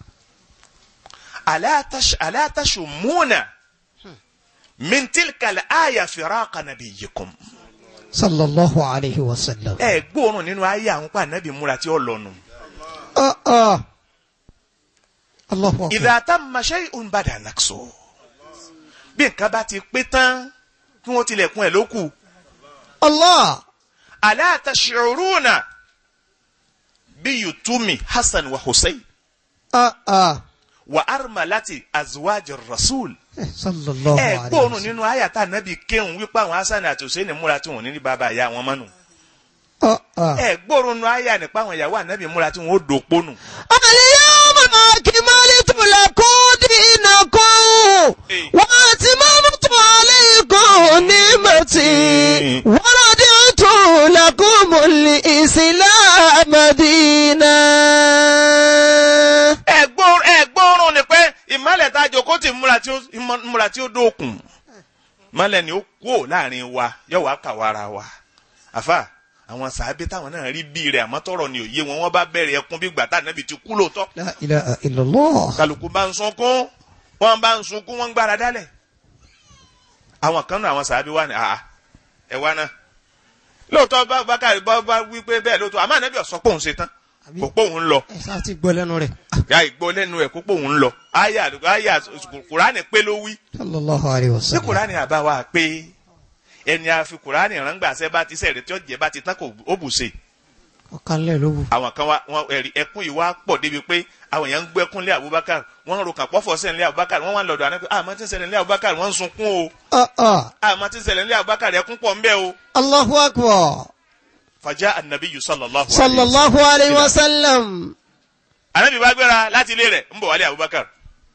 aláàtàṣù múnà mintilkal aya firaqa nabiyyikum Sallallahu alayhi wa sallam. ẹ gbóòórùn nínú ayé àwọn pa ànábì múra tí ó lọ́nu Ah, ah. Allahu akbar. idha tamma shay'un bada naqsu bí nǹkan bá ti pé tán kí wọ́n tilẹ̀kùn ẹ̀ lókù Allah. ala tash'uruna bí yutumi hasan wa hussein Ah, ah. wa armalati azwaj rasul Eh, Sallallahu ẹ alayhi wa gbóòórùn sallam. nínú àyàtà nàbì kéhùn wípé àwọn hasan àti hussein múra tí wọn ò ní ní bàbá ìyá wọn mọ́nu Ah, ah. ẹ gbóòórùn nínú àyà nípa àwọn ìyàwó ànábì múra tí wọn ó dòpó nù. اليوم أكملت لكم دينكم إيه. وأتممت عليكم نعمتي ورضيت لكم الإسلام دينا ẹ gbóòórùn ẹ gbóòórùn ni pé ìmọ̀lẹ̀ tá a jòkó tì múra tí ó ìmọ̀- múra tí ó dókun ìmọ̀lẹ̀ ni ó kú ò láàrin wa yóò wá kà wára wa àfà àwọn sàábé táwọn náà rí bí rẹ̀ àmọ́ tọrọ ni òye wọn wọ́n bá bẹ̀rẹ̀ ẹkún bí gbàtà nàbì ti kú lóòótọ́ لا إله إلا الله kálukú bá ń sunkún wọ́n bá ń sunkún wọ́n ń gbára dálẹ̀ àwọn kan náà àwọn sàábé wà ní àà ẹ wá náà lóòótọ́ bá bákàrí bá bá wí pé bẹ́ẹ̀ lóòótọ́ àmọ́ ànábì ọ̀sọ́ pòun ṣe tán kò pòun lọ ẹ sáà ti gbọ́ lẹ́nu rẹ̀ ya ìgbọ́ lẹ́nu ẹ̀ kó pòun lọ àyà àyà kùránì pé ló wí sallallahu alayhi wa tí sallam kùránì àbá wa pé ẹni àfi kùránì rángbà sẹ́ bá ti sẹ̀rẹ̀ tí ó jẹ́ bá ti tán kò ó bù ṣe ọ̀kanlẹ̀ ló wù àwọn kan wá wọn ẹ̀rí ẹkún yìí wá pọ̀ débi pé àwọn èèyàn ń gbẹ́kún lé Abubakar wọ́n ń ro kàn pọ́fọ́ sẹ́ni lé Abubakar wọ́n wá ń lọ́dọ̀ àná pé àmọ́ tí ń ṣẹlẹ̀ lé Abubakar wọ́n ń sunkún o Ah, ah. àmọ́ tí ń ṣẹlẹ̀ lé Abubakar ẹkún pọ̀ ń bẹ o. Allahu akbar fàjà anabi sallallahu alayhi sallallahu alayhi wa sallam anabi bá gbéra láti ilé rẹ̀ ń bọ̀ wálé Abubakar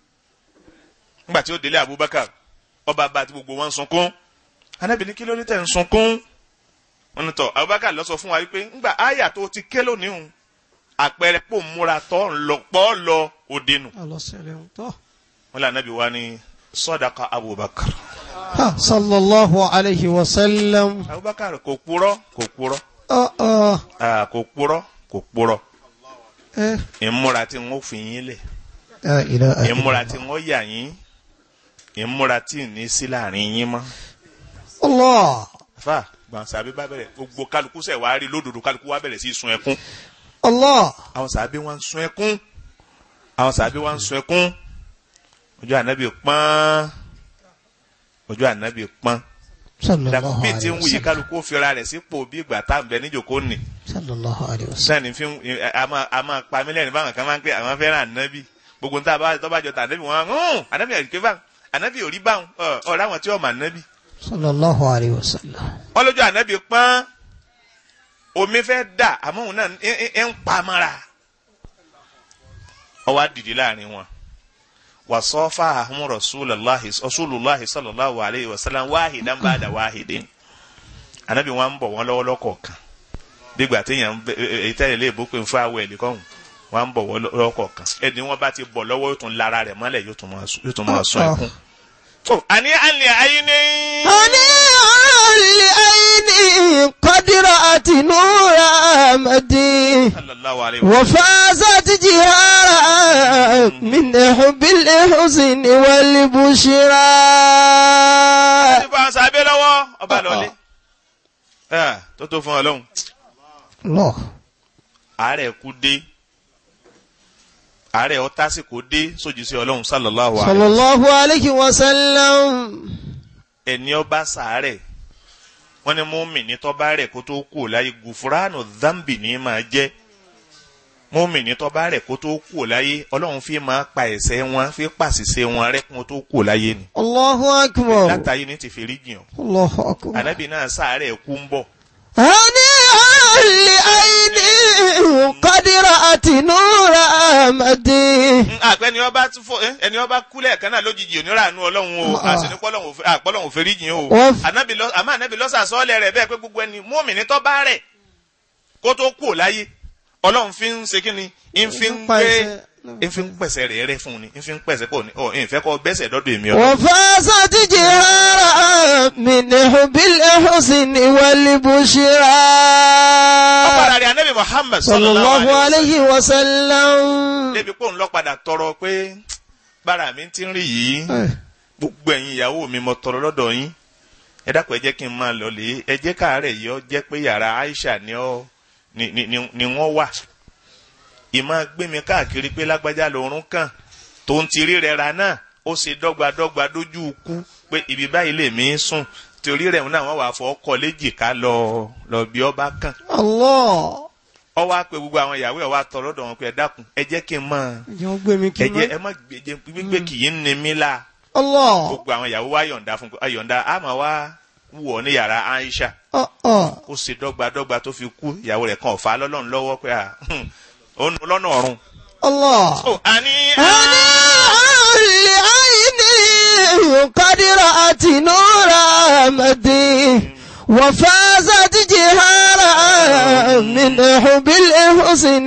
nígbà tí ó délé Abubakar ọba bá ti gbogbo wọn ń sunkún anabi ní kí ló ní tẹ̀ ń sunkún wọn ní tọ Abubakar lọ sọ fún wa wípé ńgbà àyà tó ti ké lónìí hùn àpẹẹrẹ pò ń múra tọ́ ń lọ pọ́ lọ òde nù alọ́sẹ̀lẹ̀ ń tọ́ wọn lé anabi wa ní sọdaka Abubakar ha sallallahu alayhi wa sallam Abubakar kò purọ́ kò purọ́ Ah, ah. ah, kò purọ́ kò purọ́ Eh, ìmúra tí wọn fi yín lẹ̀ la ilaha ìmúra tí wọn yà yín ìmúra tí ì ní sí láàrin yín mọ́. Allah fa gbọ̀nsẹ̀ àbí bá bẹ̀rẹ̀ gbogbo kálukú sẹ̀ wá rí lódodo kálukú wá bẹ̀rẹ̀ sí í sun ẹkún Allah àwọn sàbí wọn ń sun ẹkún àwọn sàbí wọn ń sun ẹkún ojú ànábì pọ́n ojú ànábì pọ́n sallallahu dàbí tí alayhi ń wa wuyì sallam kálukú ó fira rẹ̀ sípò bí ìgbà tá à ń bẹ níjòkó nì sallallahu alayhi wa sallam sẹ́ni fi ń a máa a máa pa mí lẹ́nu báwọn kan máa ń pè àwọn fẹ́ràn ànábì gbogbo ń tá a bá tọ́ bá jọ tà ànábì wọn hàn ànábì àdìgbé báwọn ànábì ò rí báwọn ọ̀rọ̀ àwọn tí wọ́n mọ̀ ànábì sallallahu alayhi wa sallam wọ́n lójú ànábì pọ́n omi fẹ́ dà àmọ́ òun náà ń- ń ń pa mọ́ra ó wá dìde láàrin wọn wàsọ́fà ahun rasulullahi rasulullahi sallallahu alayhi wa sallam wáhìdán ba'da wáhìdín ànábì wọn ń bọ̀ wọ́n lọ́wọ́ lọ́kọ̀ọ̀kan gbígbà téèyàn ń bẹ- ẹ- ẹ- èyí tẹ́lẹ̀ lè bó pé ń fún àwọ̀ ẹ̀ lẹ́kọ̀ọ̀hún wọn ń bọ̀ wọ́n lọ́kọ̀ọ̀kan ẹni wọn bá ti bọ̀ lọ́wọ́ yóò tún lára rẹ̀ mọ́lẹ̀ yóò tún máa sún- yóò tún máa sún ẹkún. tó àní àlè ayé ní. هنيئا لعيني قد رأت نور أمدي sallallahu alayhi wa sallam. وفازت جهارا من حب الحزن والبشرى ti fa sábẹ́ lọ́wọ́ ọba lọ́lé. ẹ tó tó fún ọ lọ́hùn. الله àárẹ̀ kú dé àárẹ̀ ọtásìkò dé sójú sí ọlọ́run sallallahu صلى alayhi wa sallam. الله عليه وسلم ẹni ọba sàárẹ̀ wọ́n ní mọ́mìnì tọ́ba rẹ̀ kó tó kú láyé gùfúránù dhambi ní máa jẹ́ mọ́mìnì tọ́ba rẹ̀ kó tó kú láyé ọlọ́run fi máa pa ẹ̀ṣẹ̀ wọn fi pàṣìṣe wọn rẹ́ kó tó kú láyé ni Allahu akbar. látàyé ní ti fèrè jìyàn Allahu akbar. ànábì náà sàárẹ̀ kú ń bọ̀ هنيئا لعيني قد رأت نور أمدي àpẹ ni ọba tún fọ ẹ, ẹni ọba kú lẹ́ẹ̀kan náà lójijì onírànú ọlọ́run o Ah. àṣìní pọ́lọ́run òfin jìn o Wọ́n f- ànábì lọ àmọ́ ànábì lọ́sà sọ́ọ́lẹ̀ rẹ̀ bẹ́ẹ̀ pé gbogbo ẹni mọ́mìnì tó bá rẹ̀ kó tó kú ò láyé ọlọ́run fi ń ṣe kí ni ń fi ń pa gbé ẹsẹ̀- ń fi ń pẹ̀sẹ̀ rẹ̀ rẹ́ fún ni ń fi ń pẹ̀sẹ̀ pọ̀ ní ọ̀ ìfẹ́ kọ́ bẹ́sẹ̀ dọ́dọ̀ èmi ọ̀dọ́ وفازت جهارا من حب الحسن والبشرى ọ̀padà rẹ̀ ànábì Muhammad صلى الله عليه وسلم débi pé òun lọ padà tọrọ pé bára mi ti ń rí yìí gbogbo ẹ̀yin ìyàwó mi mo tọrọ lọ́dọ̀ yín ẹ dákun ẹ jẹ́ kí n máa lọ lè ẹ jẹ́ káàárẹ̀ yìí ọ jẹ́ pé yàrá Aisha ni ọ ni ni ni ni wọ́n wà ìmọ̀ gbé mi káàkiri pé lágbájá lòórùn kàn tó ń tiri rẹ̀ ra náà ó ṣe dọ́gbadọ́gba dójú ikú pé ibi báyìí lè mí sùn torí rẹ̀ náà wọ́n wà fọ́ ọkọ̀ léjìká lọ lọ bí ọba kàn الله ọ wá pé gbogbo àwọn ìyàwó ẹ̀ wá tọrọ lọ́dọ̀ wọn pé ẹ dákun ẹ jẹ́ kí n máa yóò gbé mi kí ẹ n jẹ́ ẹ má. má gbèjẹ gbígbé kì í ní mí la Allah gbogbo àwọn ìyàwó wa yọ̀ǹda fún pé yọ̀ǹda a máa wá wù ọ́ ní yàrá Aisha ọ̀ ọ̀ ó ṣe dọ́gbadọ́gba tó fi kú ìyàwó rẹ̀ kan ọ̀fà lọ́lọ́run lọ́wọ́ pé à ó nu lọ́nà ọ̀run. Allah. ó àní هنيئا لعيني قد رأت نور أمدي وفازت جهارا من حب الحسن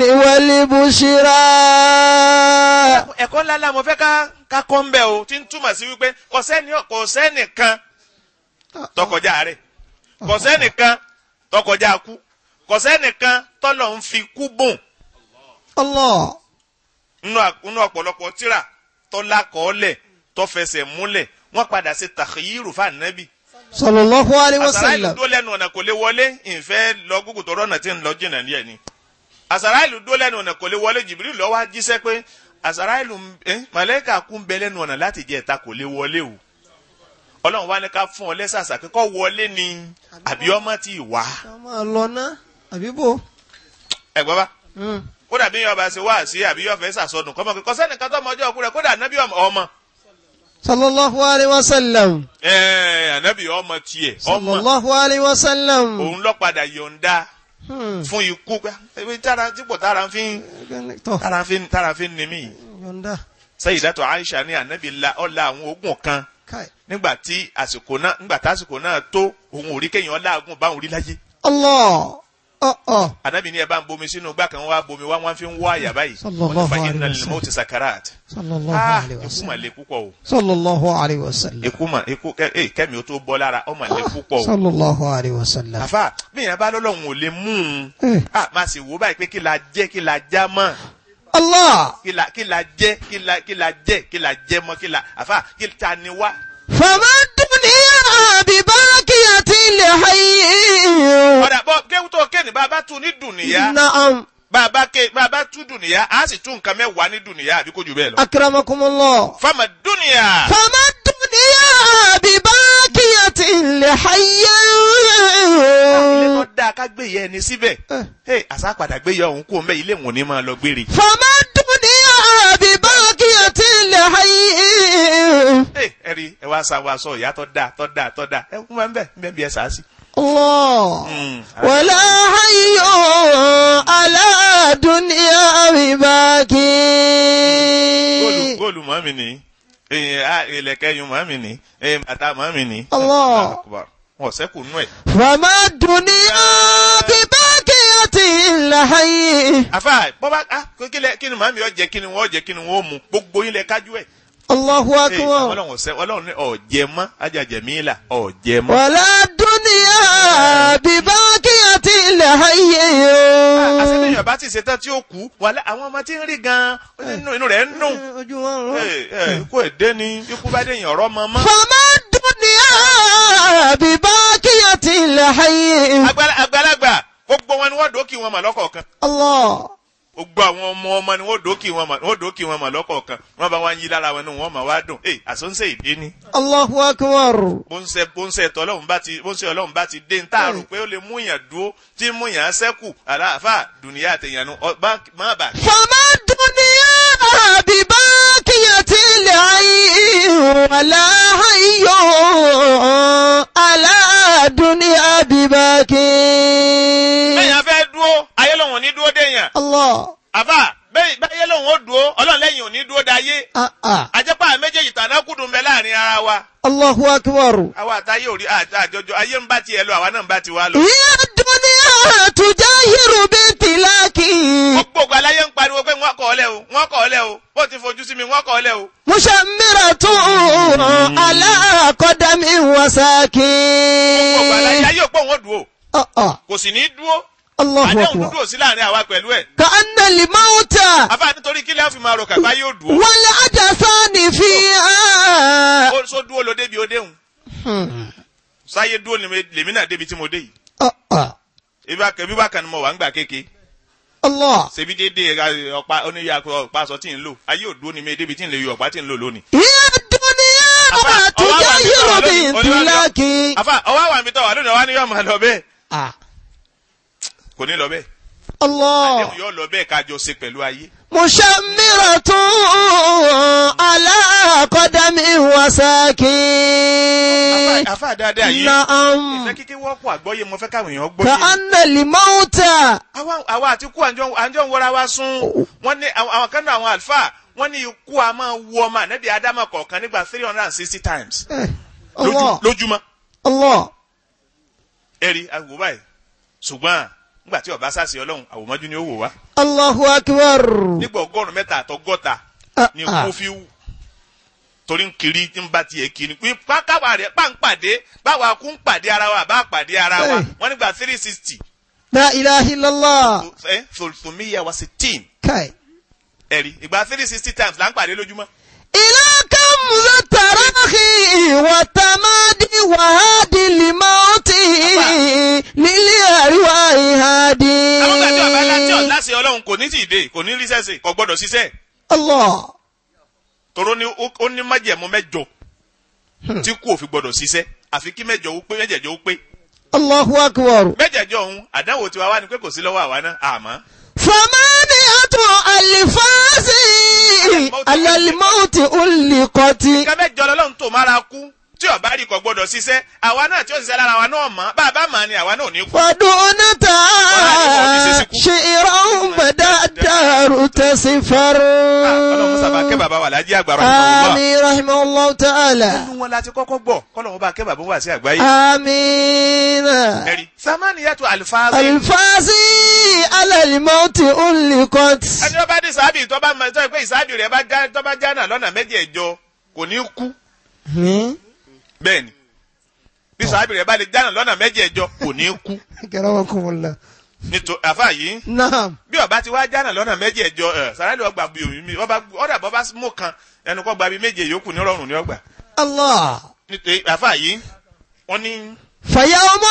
والبشرى ẹ̀kọ́ ńlá la mo fẹ́ ká ká kọ́ ń bẹ̀ o tí ń túmọ̀ sí wípé kò sẹ́ni kò sẹ́nìkan tọkọjá rẹ̀ kò sẹ́nìkan tọkọjá kú kò sẹ́nìkan tọ́lọ̀ ń fi kú bùn Allah nínú à- nínú ọ̀pọ̀lọpọ̀ tíra tọ́lá kọ́ọ́lẹ̀ tọ́fẹsẹ̀ múlẹ̀ wọ́n padà sí tàkìyírù fànẹ́bì. sallallahu alayhi wa àsàrà ìlú sallam dó lẹ́nu ọ̀nà kò lè wọlé ìfẹ́ lọ gúgù tọrọ ọ̀nà tí ń lọ jìnnà ní ẹ̀ ni. àsàrà ìlú dó lẹ́nu ọ̀nà kò lè wọlé jìbìrì lọ wá jíṣẹ́ pé àsàrà ìlú màlẹ́kà kún bẹ lẹ́nu ọ̀nà láti jẹ́ ẹ̀ta kò lè wọlé o. ọlọ́run wá ní ká fún ọ lẹ́sàsà pé kọ́ wọlé ni àbí ọmọ ti wá. ká máa lọ ná àbí bò. ẹ̀gbọ́n bá kódà bí yọba ṣe wá sí àbí yọfẹ sàsọdùn kọ́mọ kò sẹ́nìkan tó ọmọ ọjọ́ òkú rẹ̀ kódà nábì ọmọ sallallahu alayhi wa sallam ẹẹ anabi ọmọ tiẹ ọmọ sallallahu alayhi wa sallam. òun lọ padà yọ̀ǹda Hmm. fún ikú pé ebi tára dípò tára fi ń tọ́ tára fi ń tára fi ń ni mí yọ̀ǹda Sayyidatu Aisha ní anabi la ọ̀la àwọn oògùn kan káì. nígbà tí àsìkò náà nígbà tí àsìkò náà tó òun ò rí kéèyàn láàgùn báwọn rí láyé Allah ọ̀ ọ̀ anabi ní ẹ bá ń bomi sínú gbà kan wá bomi wá wọn fi ń wọ àyà báyìí Sallallahu wọn ní fa alaihi inna lil wasallam. mawti sakarat sallallahu ah alayhi wa ikú mà sallam. le púpọ̀ o sallallahu alayhi wa sallam. ikú mà ikú kẹ ẹ kẹmi ó tó bọ́ lára ọ mà le púpọ̀ o sallallahu alayhi wa sallam. àfà bí yẹn bá lọ́lọ́run ò lè mú un Eh. ah máa sì wò báyìí pé kí la jẹ́ kí la já mọ́ Allah kí la kí la jẹ́ kí la kí la jẹ́ kí la jẹ́ mọ́ kí la àfà kí ta ni wá. fama dunya bi baqiyatil hayy. ọ̀dà bọ́ kéwù tó kéènì bàbá tún ní dùnìyà na'am bàbá ké bàbá tún dùnìyà á sì tún nǹkan mẹ́wàá ní dùnìyà àbí kò jù bẹ́ẹ̀ lọ. akramakumullah. fama dùnìyà. fama dunya bi baqiyatil hayy. ilé tó dáa ká gbé yẹ ẹni síbẹ̀. Eh. ẹ àṣà padà gbé yẹ òun kú òun bẹ́ẹ̀ ilé wọn ò ní máa lọ gbére. فما الدنيا بباقية الحي ẹ ẹ rí ẹ wá sa wa sọ ìyá tó dáa tó dáa tó dáa ẹ kún máa ń bẹ ń bẹ bí ẹ sàá sí. الله Mm. ولا حي على دنيا góòlù بباقي góòlù mọ́ mi ní ìlẹ̀kẹ̀ yun mọ́ mi ní bàtà mọ́ mi ní. Allah. Allahu Akbar. wọn sẹ́kù nú ẹ̀. فما الدنيا بباقية الحي àfà bọ́bá ah kí lẹ kí ni màmí ọ jẹ kí ni wọ́n jẹ kí ni wọ́n mú gbogbo yín lẹ kájú ẹ̀. الله Ee, أكبر ọlọ́run ọ̀sẹ́ ọlọ́run ní ọ̀jẹ̀ mọ́ ajajẹ̀ mi là ọ̀jẹ̀ mọ́. ولا الدنيا بباقية الحي àṣẹ́bíyàn bá ti ṣetán tí ó kú wàhálà àwọn ọmọ tí ń rí gan-an inú inú rẹ̀ ń dùn. ojú wọn rọ. Ee, ee, ikú èdè ni ikú bá dé yàn ọ̀rọ̀ mọ́ mọ́. فما الدنيا بباقية الحي Àgbàlá- àgbàlagbà gbogbo wọn ni wọ́n dókì wọn mà lọ́kọ̀ọ̀kan. الله gbogbo àwọn ọmọ ọmọ ni wọ́n dókì wọn mọ̀ wọ́n dókì wọn mọ̀ lọ́kọ̀ọ̀kan wọ́n bá wá ń yí lára wọn ní wọ́n mọ̀ wá dùn ẹ àsọ̀nsẹ̀ ìdí ni Allahu akbar. bó ń ṣe bó ń ṣe ẹ̀tọ́ ọlọ́run bá ti bó ń ṣe ọlọ́run bá ti dé ń tààrò pé ó lè mú yàn dúró tí mú yàn sẹ́kù àlàáfà dùnìyà àtẹ̀yàn nu ọba má bà. فما الدنيا بباقية العين ولا حي على الدنيا بباقي bẹ́ẹ̀ yẹn fẹ́ dúró ayé lòun ò ní dúró déyàn الله àfà bẹ́ẹ̀ báyé lòun ó dúró ọlọ́run lẹ́yìn ò ní dúró dáyé آه آه. àjẹpá méjèèjì tàná kùdùn bẹ láàrin ara wa الله أكبر àwa àtàyè ò rí àjọjọ ayé ń bá tiẹ̀ lọ àwa náà ń bá tiwa lọ. هي الدنيا تجاهر بامتلاك gbogbo ògbà láyé ń pariwo pé wọ́n kọ̀ ọ́ lẹ́ o wọ́n kọ̀ ọ́ lẹ́ o bó ti fojú sí mi wọ́n kọ̀ ọ́ lẹ́ o. مشمرة على قدم وساك gbogbo ògbà láyé ayé òpó wọn dúró آه آه. kò sì ní dúró الله àdéhùn أكبر dúdú ò sí láàrin àwa pẹ̀lú ẹ̀. كأن الموت àfà nítorí kí lẹ́yìn fi máa ro kàkà yóò dúró. والأجسان فيها ó sọ dúró lo débi ó déhùn sáyé dúró ni mi- lèmi náà débi tí mo dé yìí. آه آه. ibà kẹbí bá kan ni mo wà ń gbà kéke الله ṣebí dédé ẹ, ọ̀pá oníyà ọ̀pá aṣọ tí ń lò ayé òdúró ni mi débi tí ń lè yọ ọ̀pá tí ń lò lónìí. هي الدنيا Àfà, ọwọ́ wà níbi tọ́wà تجاهر lónìí, oníwà lọ. بامتلاك àfà ọwọ́ àwọn àmì tọ́wà lónìí ọwọ́ ni yóò máa lọ bẹ́ẹ̀ آه. kò ní lọ bẹ́ẹ̀ الله àdéhùn yóò lọ bẹ́ẹ̀ kájọ ṣe pẹ̀lú ayé. مشمرة على قدم وساك Àfà- àfà dáadáa yìí نعم ìfẹ́ kíkí wọ́pọ̀ àgbọ́yé mo fẹ́ káwọn èèyàn gbọ́ yé. كأن الموت àwa àwa àti ikú àjọ àjọ ń wọra wa sún wọ́n ní àwọn àwọn kan náà àwọn àlùfáà wọ́n ní ikú a máa wú ọmọ ànábì ádámà kọ̀ọ̀kan nígbà three hundred and sixty times Eh, lójú- الله lójúmọ́ الله ẹ̀rí àwò báyìí ṣùgbọ́n nígbà tí ọba sàṣẹ ọlọ́run àwòmọ́jú ni ó wò wá الله أكبر nígbà ọgọ́rùn-ún mẹ́ta àtọgọ́ta آه، ni آه. kó fi wù torí ń kiri ń bá tiẹ̀ kiri pé pákáwá rẹ̀ pa ń pàdé báwa kú ń pàdé ara wa bá pàdé ara wa Eh. wọ́n nígbà three sixty لا إله إلا الله tòlùtòmíyà wa sixteen كاي ẹ̀rí ìgbà three sixty times là ń pàdé lójúmọ́. إلى كم ذا التراخي والتمادي وهادي الموت للأرواح هادي àwọn gbàdé ọba aláǹtí ọ̀láṣẹ ọlọ́run kò ní tì dé kò ní rí sẹ́sẹ̀ kò gbọ́dọ̀ ṣiṣẹ́ الله toró ní ó ó ní májẹ̀mú mẹ́jọ tí kú òfin gbọ́dọ̀ ṣiṣẹ́ àfi kí mẹ́jọ ó pé mẹ́jẹ̀jọ ó pé الله أكبر mẹ́jẹ̀jọ ọ̀hún àdánwò tiwa wá ni pé kò sí lọ́wọ́ àwa náà àmọ́ ثمانية ألفاظ على الموت ألقت nǹkan mẹ́jọ lọ́lọ́run tó mára kú tí ọba rí kò gbọ́dọ̀ ṣiṣẹ́ àwa náà tí ó ṣiṣẹ́ lára wa náà mọ̀ bá a bá mọ̀ ni àwa náà ò ní kú. فدونتا شعرا بدا الدار تسفر ọlọ́run sábà kẹ́ bàbá wà lájí àgbà rẹ̀ ọ̀hún آمين رحمه الله تعالى nínú wọn láti kọ́kọ́ gbọ́ kọ́lọ́run bá kẹ́ bàbá wà sí àgbáyé. آمين ẹ̀rí samaniyatu alifaazi الفازي على الموت ألقت ẹni tó bá dé sábì tó bá mọ tó pé ìsábì rẹ̀ bá já tó bá já náà lọ́nà méjì ẹ̀jọ kò ní kú bẹ́ẹ̀ ni bí sábì rẹ̀ bá lè já náà lọ́nà méjì ẹ̀jọ kò ní kú كرمكم الله nítorí àfa yìí نعم bí ọba ti wá já náà lọ́nà méjì ẹ̀jọ ẹ̀ sàrẹ́lì ọgbà bí omi mi ọba ọ̀dà bọ́ bá mú kan ẹnu kọ́ gba bí méje yòókù ní rọrùn ní ọgbà الله nítorí àfa yìí wọ́n ní فيوم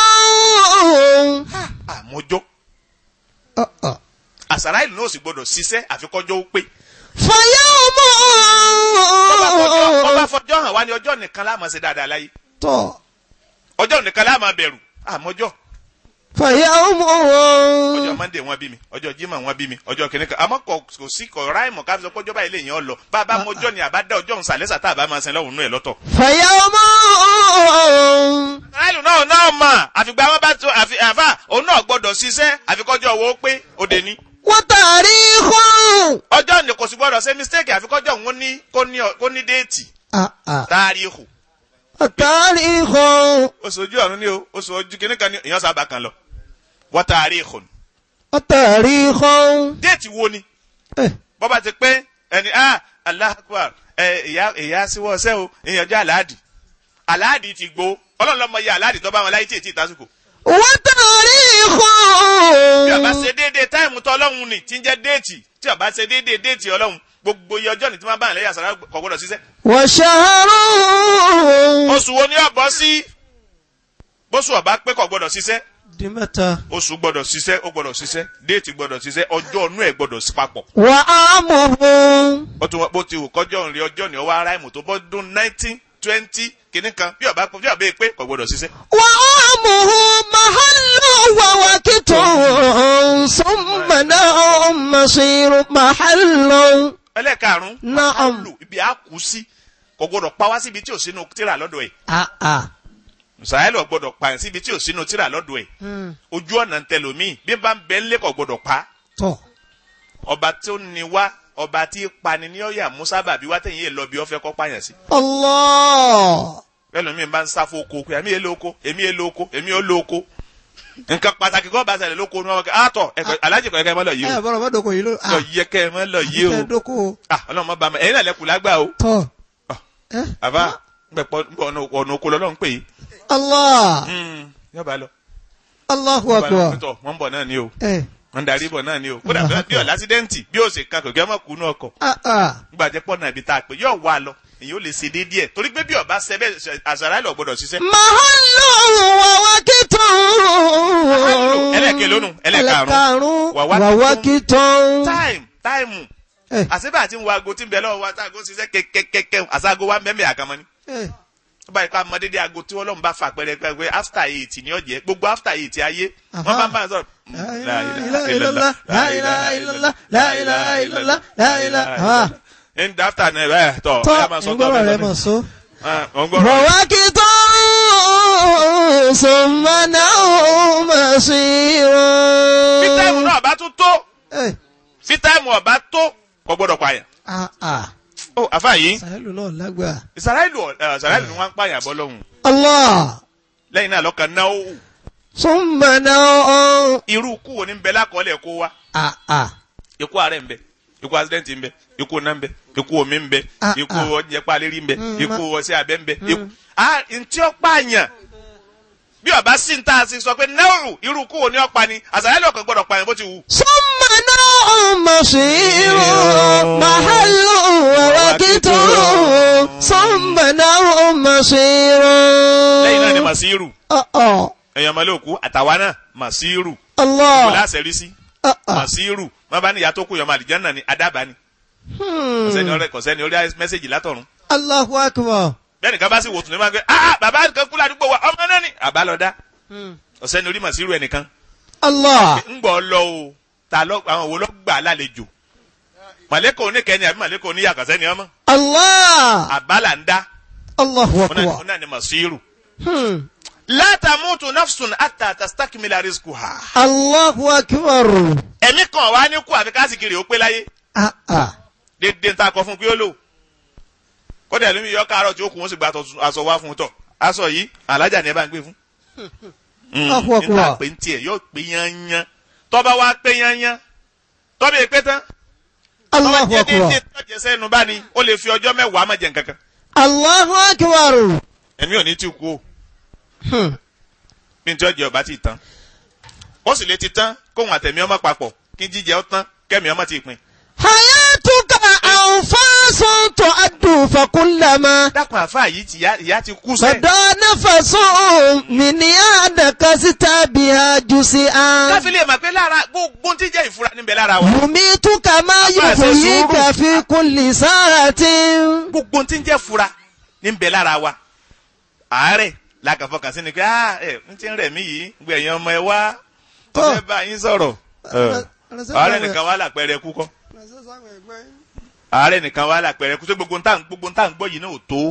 àmójọ́ آه، آه. àsàrà ìlú náà sì gbọdọ̀ ṣiṣẹ́ àfikọ́jọ́ ó pé فيوم Bọ́bá fọjọ́- bọ́bá fọjọ́ hàn wá ní ọjọ́ nìkan láàmú ṣe dáadáa láyé tó ọjọ́ nìkan láàmú bẹ̀rù àmọ́jọ́ فيوم ọjọ́ monday wọ́n bí mi ọjọ́ jimoh wọ́n bí mi ọjọ́ kìnìún kan àmọ́ kò kò sí kò ráìmọ̀ ká fi sọ pé ọjọ́ báyìí lè yàn ọ́ lọ bá a bá mọjọ́ ni àbá dá ọjọ́ nsàlẹ́sà tá a bá máa sin lọ́wọ́ nínú ẹ̀ lọ́tọ̀. فيوم ráìlù náà náà mọ̀ àfìgbà wọn bá tó àfi àfà òun náà gbọ́dọ̀ ṣiṣẹ́ àfikọ́jọ́ owó pé òde ni. وتاريخ ọjọ́ ni kò sì gbọ́dọ̀ ṣe mistake àfikọ́jọ́ òun ní kó ní kó ní déètì آه، آه. táríhù التاريخ oṣù ojú ọ̀run ni o oṣù ojú kìnìún kan ni èèyàn sábà kan lọ wọ́n táríhù التاريخ déètì wo ni Eh, bọ́ba ti pé ẹni ah Allah akbar ẹ ìyá ìyá síwọ́ ọsẹ́ o ìyànjọ́ aláàdì aláàdì ti gbó ọlọ́run lọ́mọ iye aláàdì tó bá wọn láyé tí ètí ìtàsùkò وتاريخ bí ọba ṣe déédéé táìmù tó ọlọ́run ni tí ń jẹ́ déètì tí ọba ṣe déédéé déètì ọlọ́run gbogbo iye ọjọ́ ni tí wọ́n bá ń lẹ́yìn àṣàrà kò gbọ́dọ̀ ṣiṣẹ́ وشهر oṣù wo ni ọ̀bọ sí bóṣù ọba pé kò gbọ́dọ̀ ṣiṣẹ́ di mẹ́ta. oṣù gbọ́dọ̀ ṣiṣẹ́ ó gbọ́dọ̀ ṣiṣẹ́ déètì gbọ́dọ̀ ṣiṣẹ́ ọjọ́ ọ̀nù ẹ̀ gbọ́dọ̀ sí papọ̀ wà á mọ̀ fún. ó tún wọ́n bó ti wù kọjọ́ òǹrí ọjọ́ ni ọwọ́ ara ìmù tó bọ́ dún nineteen twenty kìíní kan bí ọba bí ọba pé kò gbọ́dọ̀ ṣiṣẹ́. wà á mọ̀ fún mahallu wà wà kìtò sọ́mọ̀nà masiru mahallu. ẹlẹ́ẹ̀karùn-ún Naam. mahalu ibi a kù sí kò gbọ́dọ̀ pa wá síbi tí ò sínú tíra lọ́dọ̀ ẹ̀ ah ah. sàyẹ́lì ò gbọ́dọ̀ pa síbi tí ò sínú tíra lọ́dọ̀ ẹ̀ ojú ọ̀nà ń tẹlòmíì bí bá ń bẹ ńlẹ́ kò gbọ́dọ̀ pa tọ́. ọba tó ní wá ọba tí pani ní ọ̀yà musa bàbí wá tẹ̀yìn èlò bí ọ̀fẹ́ kọ́ pààyàn sí Allah. ẹlòmíì bá ń sáfó oko pé èmi èlò oko èmi èlò oko èmi èlò oko nǹkan pàtàkì kọ́ bá ṣẹlẹ̀ lóko ní wọn kẹ́ àtọ̀ ẹ̀kọ́ alájì kọ́ ẹ̀kẹ́ mọ́ lọ yìí ẹ o bọ́dọ̀ bá dọ̀kọ̀ yìí ló. lọ yẹ kẹ́ ẹ mọ́ lọ yìí o kẹ́ ẹ dọ́kọ̀. ah ọlọ́run mọ́ bá mi ẹ̀yin náà lẹ́kùn lágbà o tọ́. Ah. ẹ. àbá gbẹ̀pọ̀ ọ̀nà oko lọ́lọ́run pè yìí Allah. yọba lọ Allahu yọba lọ akbar. pẹ̀tọ̀ wọ́n ń bọ̀ náà ni o ẹ. wọ́n ń darí bọ̀ náà ni o kódà Allahu bí ọ̀la ásídẹ́ǹtì bí ó ṣe kan kò gẹ́ mọ̀ kú ní ọkọ̀ ah ah. gbàjẹ́ pọ̀ náà ibi tá a pè yóò wá lọ èyí ó lè ṣe déédéé ẹ̀ torí pé bí ọba ṣẹ bẹ́ẹ̀ àṣàrà lọ gbọ́dọ̀ ṣiṣẹ́. mahallu wà wà kìtò. ẹlẹ́ẹ̀kẹ́ lónù ẹlẹ́ẹ̀karùn-ún ẹlẹ́ẹ̀karùn-ún wà wá wà wá kìtò. táìmù táìmù ẹ àṣebà àti ń wo aago tí ń bẹ lọ́wọ́ wa tá aago ń ṣiṣẹ́ kẹ́kẹ́kẹ́ àṣàgò wa ń bẹ́ẹ̀ àkàmọ́ ni. ẹ. ó bá yẹ ká mọ dédé aago tí Ọlọ́run bá fà pẹ́rẹ́ pé after eight ni ọ̀jẹ̀ gbogbo after eight ayé wọ́n bá ń bá a sọ̀rọ̀. La ilaha illallah, la ilaha illallah, la ilaha illallah, la ilaha. ń dáfítà náà bẹ́ẹ̀ tọ̀ tọ́ ẹ máa sọ ìgbọ́rọ̀ rẹ mọ̀ so. wọ́n gbọ́rọ̀ wà wá kìtò. sọmọnà bí táìmù masiru. náà bá tún tó ẹ. bí táìmù ọba tó kò gbọ́dọ̀ pààyàn. ah ah. ó àfa yìí sàhẹ́lù náà lágbà. ìsàráìlù ìsàráìlù ni wọ́n ń pààyàn bọ́ lọ́hùn Allah. lẹ́yìn náà lọ́kàn náà ó sọmọnà. irú kú wo ni ń bẹ lákọọ́lẹ̀ kó wa ah ah. ikú àárẹ̀ ń bẹ ikú accident ń bẹ ikú iná ń bẹ ikú omi ń bẹ Ah, ikú ah. ọjẹ palérí ń bẹ Mm, ikú ma- ọṣẹ abẹ ń bẹ ikú ah ntí ó pààyàn bí ọba sì ń tà sí sọ pé náírù irú kú wo ni ó pa ni àṣàyẹ́lẹ̀ ọkàn gbọ́dọ̀ pààyàn bó ti wù. sọmọnà masiru. mahallu wà wá kìtò. sọmọnà masiru. lẹ́yìn náà ni màsíìrù ọ̀ ọ̀. èèyàn mọ́lẹ́ òkú àtàwa náà màsíìrù kò Allah. láṣẹ rí sí Ah, ah. màsíìrù má bá ní ìyá tó kú yọmọ àlìjánná ni adábà ni Hmm. kọ̀sẹ́ni ọ̀rẹ́ kọ̀sẹ́ni orí mẹ́sẹ̀gì látọ̀run Allahu akbar. bẹ́ẹ̀ni ká bá sì wò tún ní máa ń gbé ah bàbá kan kú ládùúgbò wa ọmọ náà ni àbá lọ dá ọ̀sẹ́ni orí màsíìrù ẹnìkan Allah. ń gbọ́ lọ o ta lọ àwọn wo lọ gbà lálejò màlẹ́kọ̀ oníkẹ́ni àbí màlẹ́kọ̀ oníyàkọ̀sẹ́ ni ọmọ Allah. àbálà ń dá Allahu wọn náà- akbar. wọn náà ni màsíìrù. Hmm. látàmútu nafsun ata tastakmila rizquha. Allahu akbar. ẹ̀mí kan wá ní kú àfi kásìkiri ó pé láyé Ah ah. dédé ń ta kọ fún pé ó lò kódà ẹlòmíì yọ káàárọ̀ tí ó kù wọ́n sì gba aṣọ- aṣọ wá fún un tọ̀ aṣọ yìí alájà ni ẹ bá ń gbé fún. Allahu akbar. níta pé ń tiẹ̀ yóò pé yányán tọ́ba wá pé yányán tọ́ba èpé tán tọ́ba Allahu jẹ́ dédé akbar. tọ́jẹ́ sẹ́nu bá ní ó lè fi ọjọ́ mẹ́wàá má jẹ nǹkan kan Allahu akbar. ẹ̀mí ò ní tí kú o Hmm. bí n tí ọjọ́ ọba ti tán ó sì lè ti tán kóhun àtẹ̀mí ọmọ papọ̀ kí jíjẹ ó tán kẹ́mi ọmọ ti pin. Hayatuka anfasun tu'addu fakullama dákun àfáà yìí ti ìyá- ìyá ti kú sẹ́ẹ̀. Fada nafasun min yadaka sitabiha jusi'an káfí lè mọ̀ pé lára gbogbo tí jẹ́ ìfura níbẹ̀ lára wa. Yumituka ma Àbá ṣe yuhyika fi kulli sa'atin gbogbo tí ń jẹ́ fura níbẹ̀ lára wa. àárẹ̀ làkàfọkàn sí ni pé ah ẹ n ti ń rẹ̀ mí yìí gbé ẹ̀yin ọmọ ẹ wá Tó. ọ̀fẹ́ bá yín sọ̀rọ̀. Ẹ, àárẹ̀ nìkan wà lápẹẹrẹ kú kọ́ àárẹ̀ nìkan wà lápẹẹrẹ kú tó gbogbo ntá gbogbo ntá ń gbọ́ yìí náà ò tó.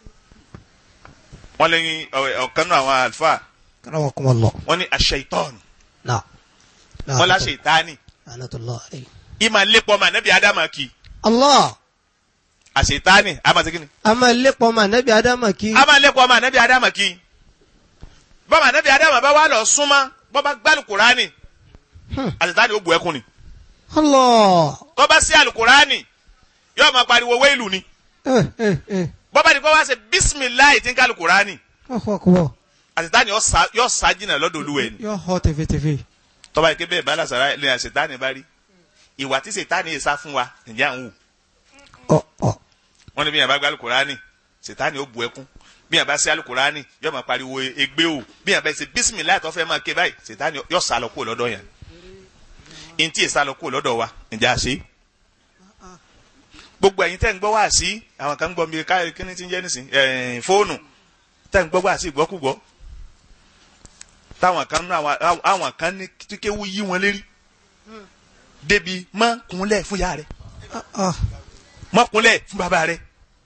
wọ́n lẹ́yìn ọ̀kan náà àwọn àlùfáà Karamakumullah. wọ́n ní aṣ-ṣaitan Na'am. wọ́n láṣẹ ìtaani La'natullah alayhi. ìmọ̀ lépa ọmọ ànábì ádámà kì í Allah. àṣetáni àmàṣekínni. A máa lépa ọmọ ànábì Ádámà kí. a máa lẹ́kọ̀ọ́ ọmọ ànábì ádámà kí bọ́mọ ànábì ádámà bá wà lọ súnmọ́ bọ́ bá gbá alukurani Hmm. àṣetáni ó bu ẹkún ni Allah. tó bá sí alukurani yóò máa pariwo wéèlù ni Eh eh eh. bọ́ bá di kó wá ṣe bisimilayi tí ń ká alukurani Allahu akbar. àṣetáni yóò sá- yóò sá jìnnà lọ́dọ̀ olúwẹ̀ ni Yóò họ tẹfẹtẹfẹ. tọ́ba yìí ké bẹ́ẹ̀ bá lásàrá ilé àṣetáni bá rí ìwà tí ṣètáni yìí sá fún wa ǹjẹ́ à ń wù Ọ ọ. wọ́n ní bí yàrá bá gbá alukurani ṣètáni ó bu ẹkún bí yàn bá ṣe alukurani yóò máa pariwo egbe o bí yàn bá ṣe bisimilayi tó fẹ́ máa ké báyìí sètáni yóò sálọ kúrò lọ́dọ̀ yẹn ntí ìsálọ kúrò lọ́dọ̀ wa ǹjẹ́ a ṣe gbogbo ẹ̀yin tẹ́ ń gbọ́ wá sí àwọn kan ń gbọ́ mi ká kíní tí ń jẹ́ nísìn ẹ̀ẹ́n fóònù tẹ́ ń gbọ́ wá sí ìgbọ́kúgbọ́ táwọn kan nú àwọn àwọn kan ní kíkéwú yí wọn lérí débi mọ́ kúnlẹ̀ fún yá rẹ̀ Ah, ah. mọ́ kúnlẹ̀ fún bàbá rẹ̀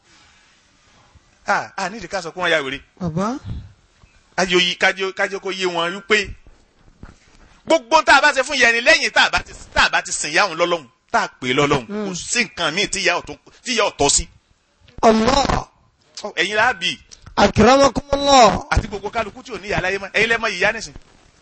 ah ah nídìí ká sọ pé wọ́n ya wèrè bàbá kájọ yí kájọ kájọ kó yé wọn wípé gbogbo tá a bá ṣe fún yẹn ni lẹ́yìn tá a bá ti tá a bá ti sìn yáhùn lọ́lọ́hùn tá a pè é lọ́lọ́hùn kò sí nǹkan míì tí ìyá ọ̀tọ̀ tí ìyá ọ̀tọ̀ sí allah ẹ̀yin la bì akramakumullah àti gbogbo kálukú tí ò ní ìyá láyé mọ́ ẹ̀yin lẹ́mọ ìyá nìsín.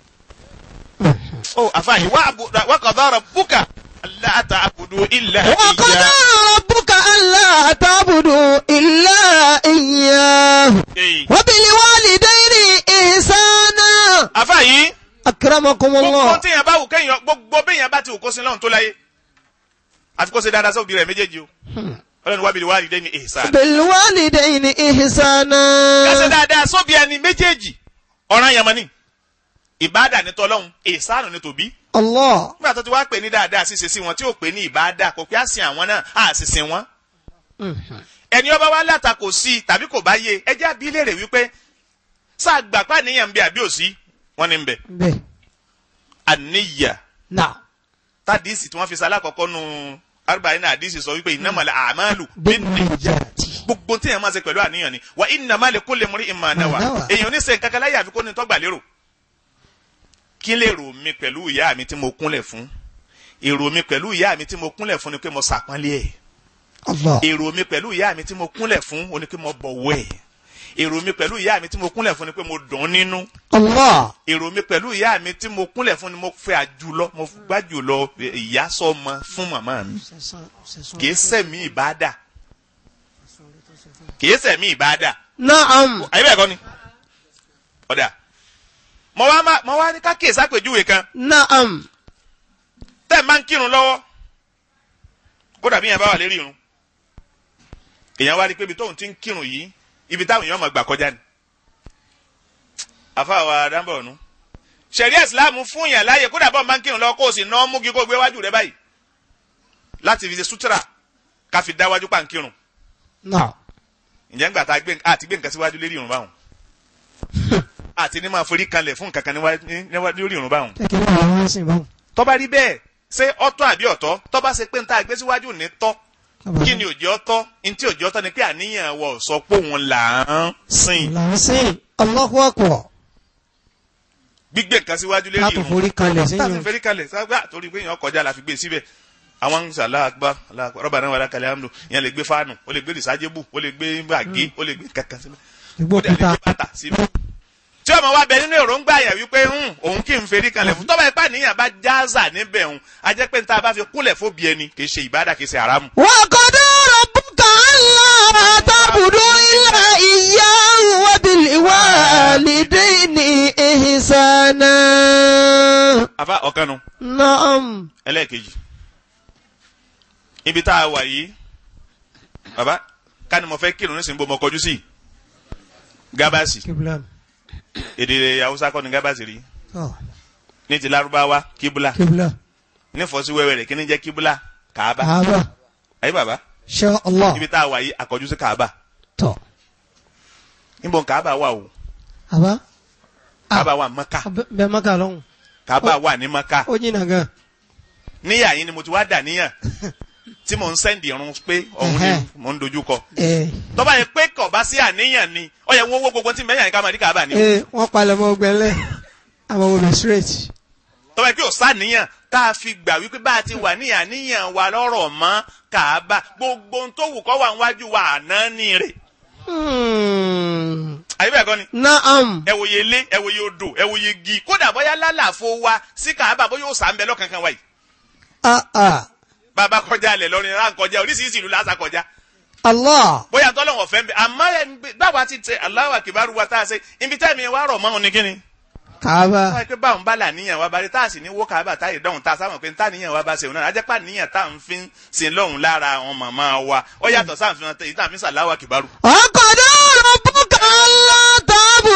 ó àfààní wà á wà qada rabbuka alla ta'budu illa وقضى iyyah. ربك ألا تعبدوا إلا إياه Èyí. وبالوالدين إحسانا àfààní أكرمكم gbogbo الله téèyàn bá wù kéèyàn gbogbo béèyàn bá ti wù kó sí lọ́hùn tó láyé àti kó ṣe dáadáa sóbì rẹ̀ méjèèjì o ọlọ́run wá bil walidayni ihsana. بالوالدين إحسانا kásẹ̀ dáadáa sóbi ẹni méjèèjì ọ̀ràn yamani ìbáàdà ní tọ́lọ́hún ìsánù ní tòbí الله nígbà tó ti wá pè ní dáadáa ṣíṣe sí wọn tí ò pè ní ìbáàdà kò pé àsìn àwọn náà á sì sìn wọn. ẹni ọba wa látakò sí i tàbí kò bá yé ẹjẹ́ àbí léèrè wípé sáà gbà pa níyàn ń bẹ àbí òsí wọn ni ń bẹ به àníyà نعم tádìsì tí wọ́n fi sálá kọ́kọ́ nu arba'ina àdìsì sọ wípé innamal a'malu binniyat بالنجاة gbogbo tí èèyàn máa ṣe pẹ̀lú àníyàn ni wa innama likulli imri'in ma nawa Ma nawa. èèyàn ní sẹ́yìn kankan láyé àfikún ní tọ́gbà lérò kí lè rò mí pẹ̀lú ìyá mi tí mo kúnlẹ̀ fún èrò mi pẹ̀lú ìyá mi tí mo kúnlẹ̀ fún ni pé mo sàpọ́nlé ẹ̀ الله èrò mi pẹ̀lú ìyá mi tí mo kúnlẹ̀ fún o ni pé mo bọ̀wọ̀ ẹ̀ èrò mi pẹ̀lú ìyá mi tí mo kúnlẹ̀ fún ni pé mo dùn ún nínú الله èrò mi pẹ̀lú ìyá mi tí mo kúnlẹ̀ fún ni mo fẹ́ àjùlọ mo gbájùlọ ìyá sọmọ fún màmá mi kìí sẹ̀mí ìbádà kìí sẹ̀mí ìbádà نعم àyè bẹ́ẹ̀ kọ́ ni ọ̀dà mo wá má- mo wá ní ká kíyèsí àpèjúwe kan نعم tẹ́ ẹ̀ máa ń kírun lọ́wọ́ kódà bí yẹn bá wà lérí irun èèyàn wá rí i pé ibi tóun ti ń kírun yìí ibi táwọn èèyàn máa gbà kọjá ni àfàwà dáńbọ̀ ọ̀nù ṣẹ̀rí ẹ̀sìláàmù fún yàn láàyè kódà bọ́ọ̀ máa ń kírun lọ́wọ́ kó o sì ná mú kí kó o gbé wájú rẹ báyìí láti fi ṣe sútúrà ká fi dá wájú pàǹkírun نعم ǹjẹ́ ńgbà tá a gbé àti gbé nǹkan síwájú lérí irun báwọn àti ní máa forí kanlẹ̀ fún nǹkan kan níwájú níwájú lórí irun báwọn kí ló wà wọ́n sìn báwọn. tó bá rí bẹ́ẹ̀ ṣé ọ̀tọ̀ àbí ọ̀tọ̀ tó bá ṣe pé ń tá a gbé síwájú ní tọ́ kí ni òjì ọ̀tọ̀ ntí òjì ọ̀tọ̀ ni pé àníyàn wọ sọ pé òun là ń sìn là ń sìn Allahu Akbar gbígbé nǹkan síwájú lérí láti irun forí kalẹ̀ sí táàfin yìí. fẹ́rí kalẹ̀ sábà torí pé èèyàn kọjá la fi gbé síbẹ̀ àwọn ń sàlá àgbà rọ́bà náà wà lákàlẹ̀ àmì ìyẹn lè gbé fáànù ó lè gbé rìsájébù ó lè gbé bàgé ó lè gbé kankan síbẹ̀ ìgbó ó dẹ̀ lè kúta gbé bàtà síbẹ̀. tí ọmọ wa bẹ nínú èròǹgbà yẹn wípé "Hmm, òun kì í fẹ́rí kalẹ̀ fún tọ́ba ipá níyàn bá jáàzà níbẹ̀ òun a jẹ́ pé níta bá fi kúnlẹ̀ fóbi ẹni kì í ṣe ìbádà kì í ṣe àrámù. وقضى ربك ألا تعبدوا إلا إياه وبالوالدين إحسانا àfa ọ̀kanu نعم ẹlẹ́ẹ̀kejì ibi tá a wà yìí baba ká ni mo fẹ́ kírun nísìnyí bó mo kọjú sí gábàsì كبلا èdè haúsá kọ́ ni gábàsì rí آه، ní ti lárúbáwá kíbúlà كبلا ní fọ́sí wẹ́wẹ́ rẹ̀ kí ni jẹ́ kíbúlà kàába هذا ayé baba إن شاء الله ibi tá a wà yìí àkọjú sí kàába تو níbo kàába wà o هذا kàába wà maka بمكة لهم kàába wà ní maka أجينا كا níyà yín ni mo ti wá dà níyàn tí mò ń sẹ́ndì irun pé òun ni Ẹhẹ́. mò ń dojú kọ إيه tọ́ba yẹn pé kọ̀ bá sí àníyàn ni ó yẹ wọ́n wó gbogbo tí mẹ́yàn ká máa rí kàába ni o. إيه wọ́n palẹ̀ mọ́ ọgbẹ́lẹ́ àmọ́ wọ́n bẹ̀ straight. tọ́ba yẹn pé ò sáníyàn tá a fi gbà wípé bá a ti wà ní àníyàn wa lọ́rọ̀ mọ́ kàába gbogbo ohun tó wù kọ́ wà níwájú wa àná ni rè. Hmm. àyè bẹ́ẹ̀ kọ́ ni Naam. ẹ wòye ilé ẹ wòye odò ẹ wòye igi kódà bóyá lálàfo wa sí kàába bóyá ó sà ń bẹ lọ́kankan wa yìí. Ah ah. bàbá kọjá alẹ̀ lọ́rin rán kọjá oríṣiríṣi ìlú lásà kọjá. Allah. bóyá tọ́lọ́wọ̀n fẹ́ ń bẹ àmọ́ ẹ̀ ń gbé- báwa ti tẹ Allahu Akbar wa tá a ṣe ibi tẹ́mi wa rọ̀ mọ́ òun ni kíni. Kaaba. báyìí pé báwọn bá là níyàn wa balẹ̀ tá a sì ní wó kàábà táyé dọ̀hún tá a sáwọn pé tá níyàn wa bá ṣe òun náà ajẹ́pà níyàn tá à ń fi sin lọ́hùn lára àwọn màmá wa ó yàtọ̀ sáà fi hàn èyí tá à ń fi sàláwà kìbárù. وقضى ربك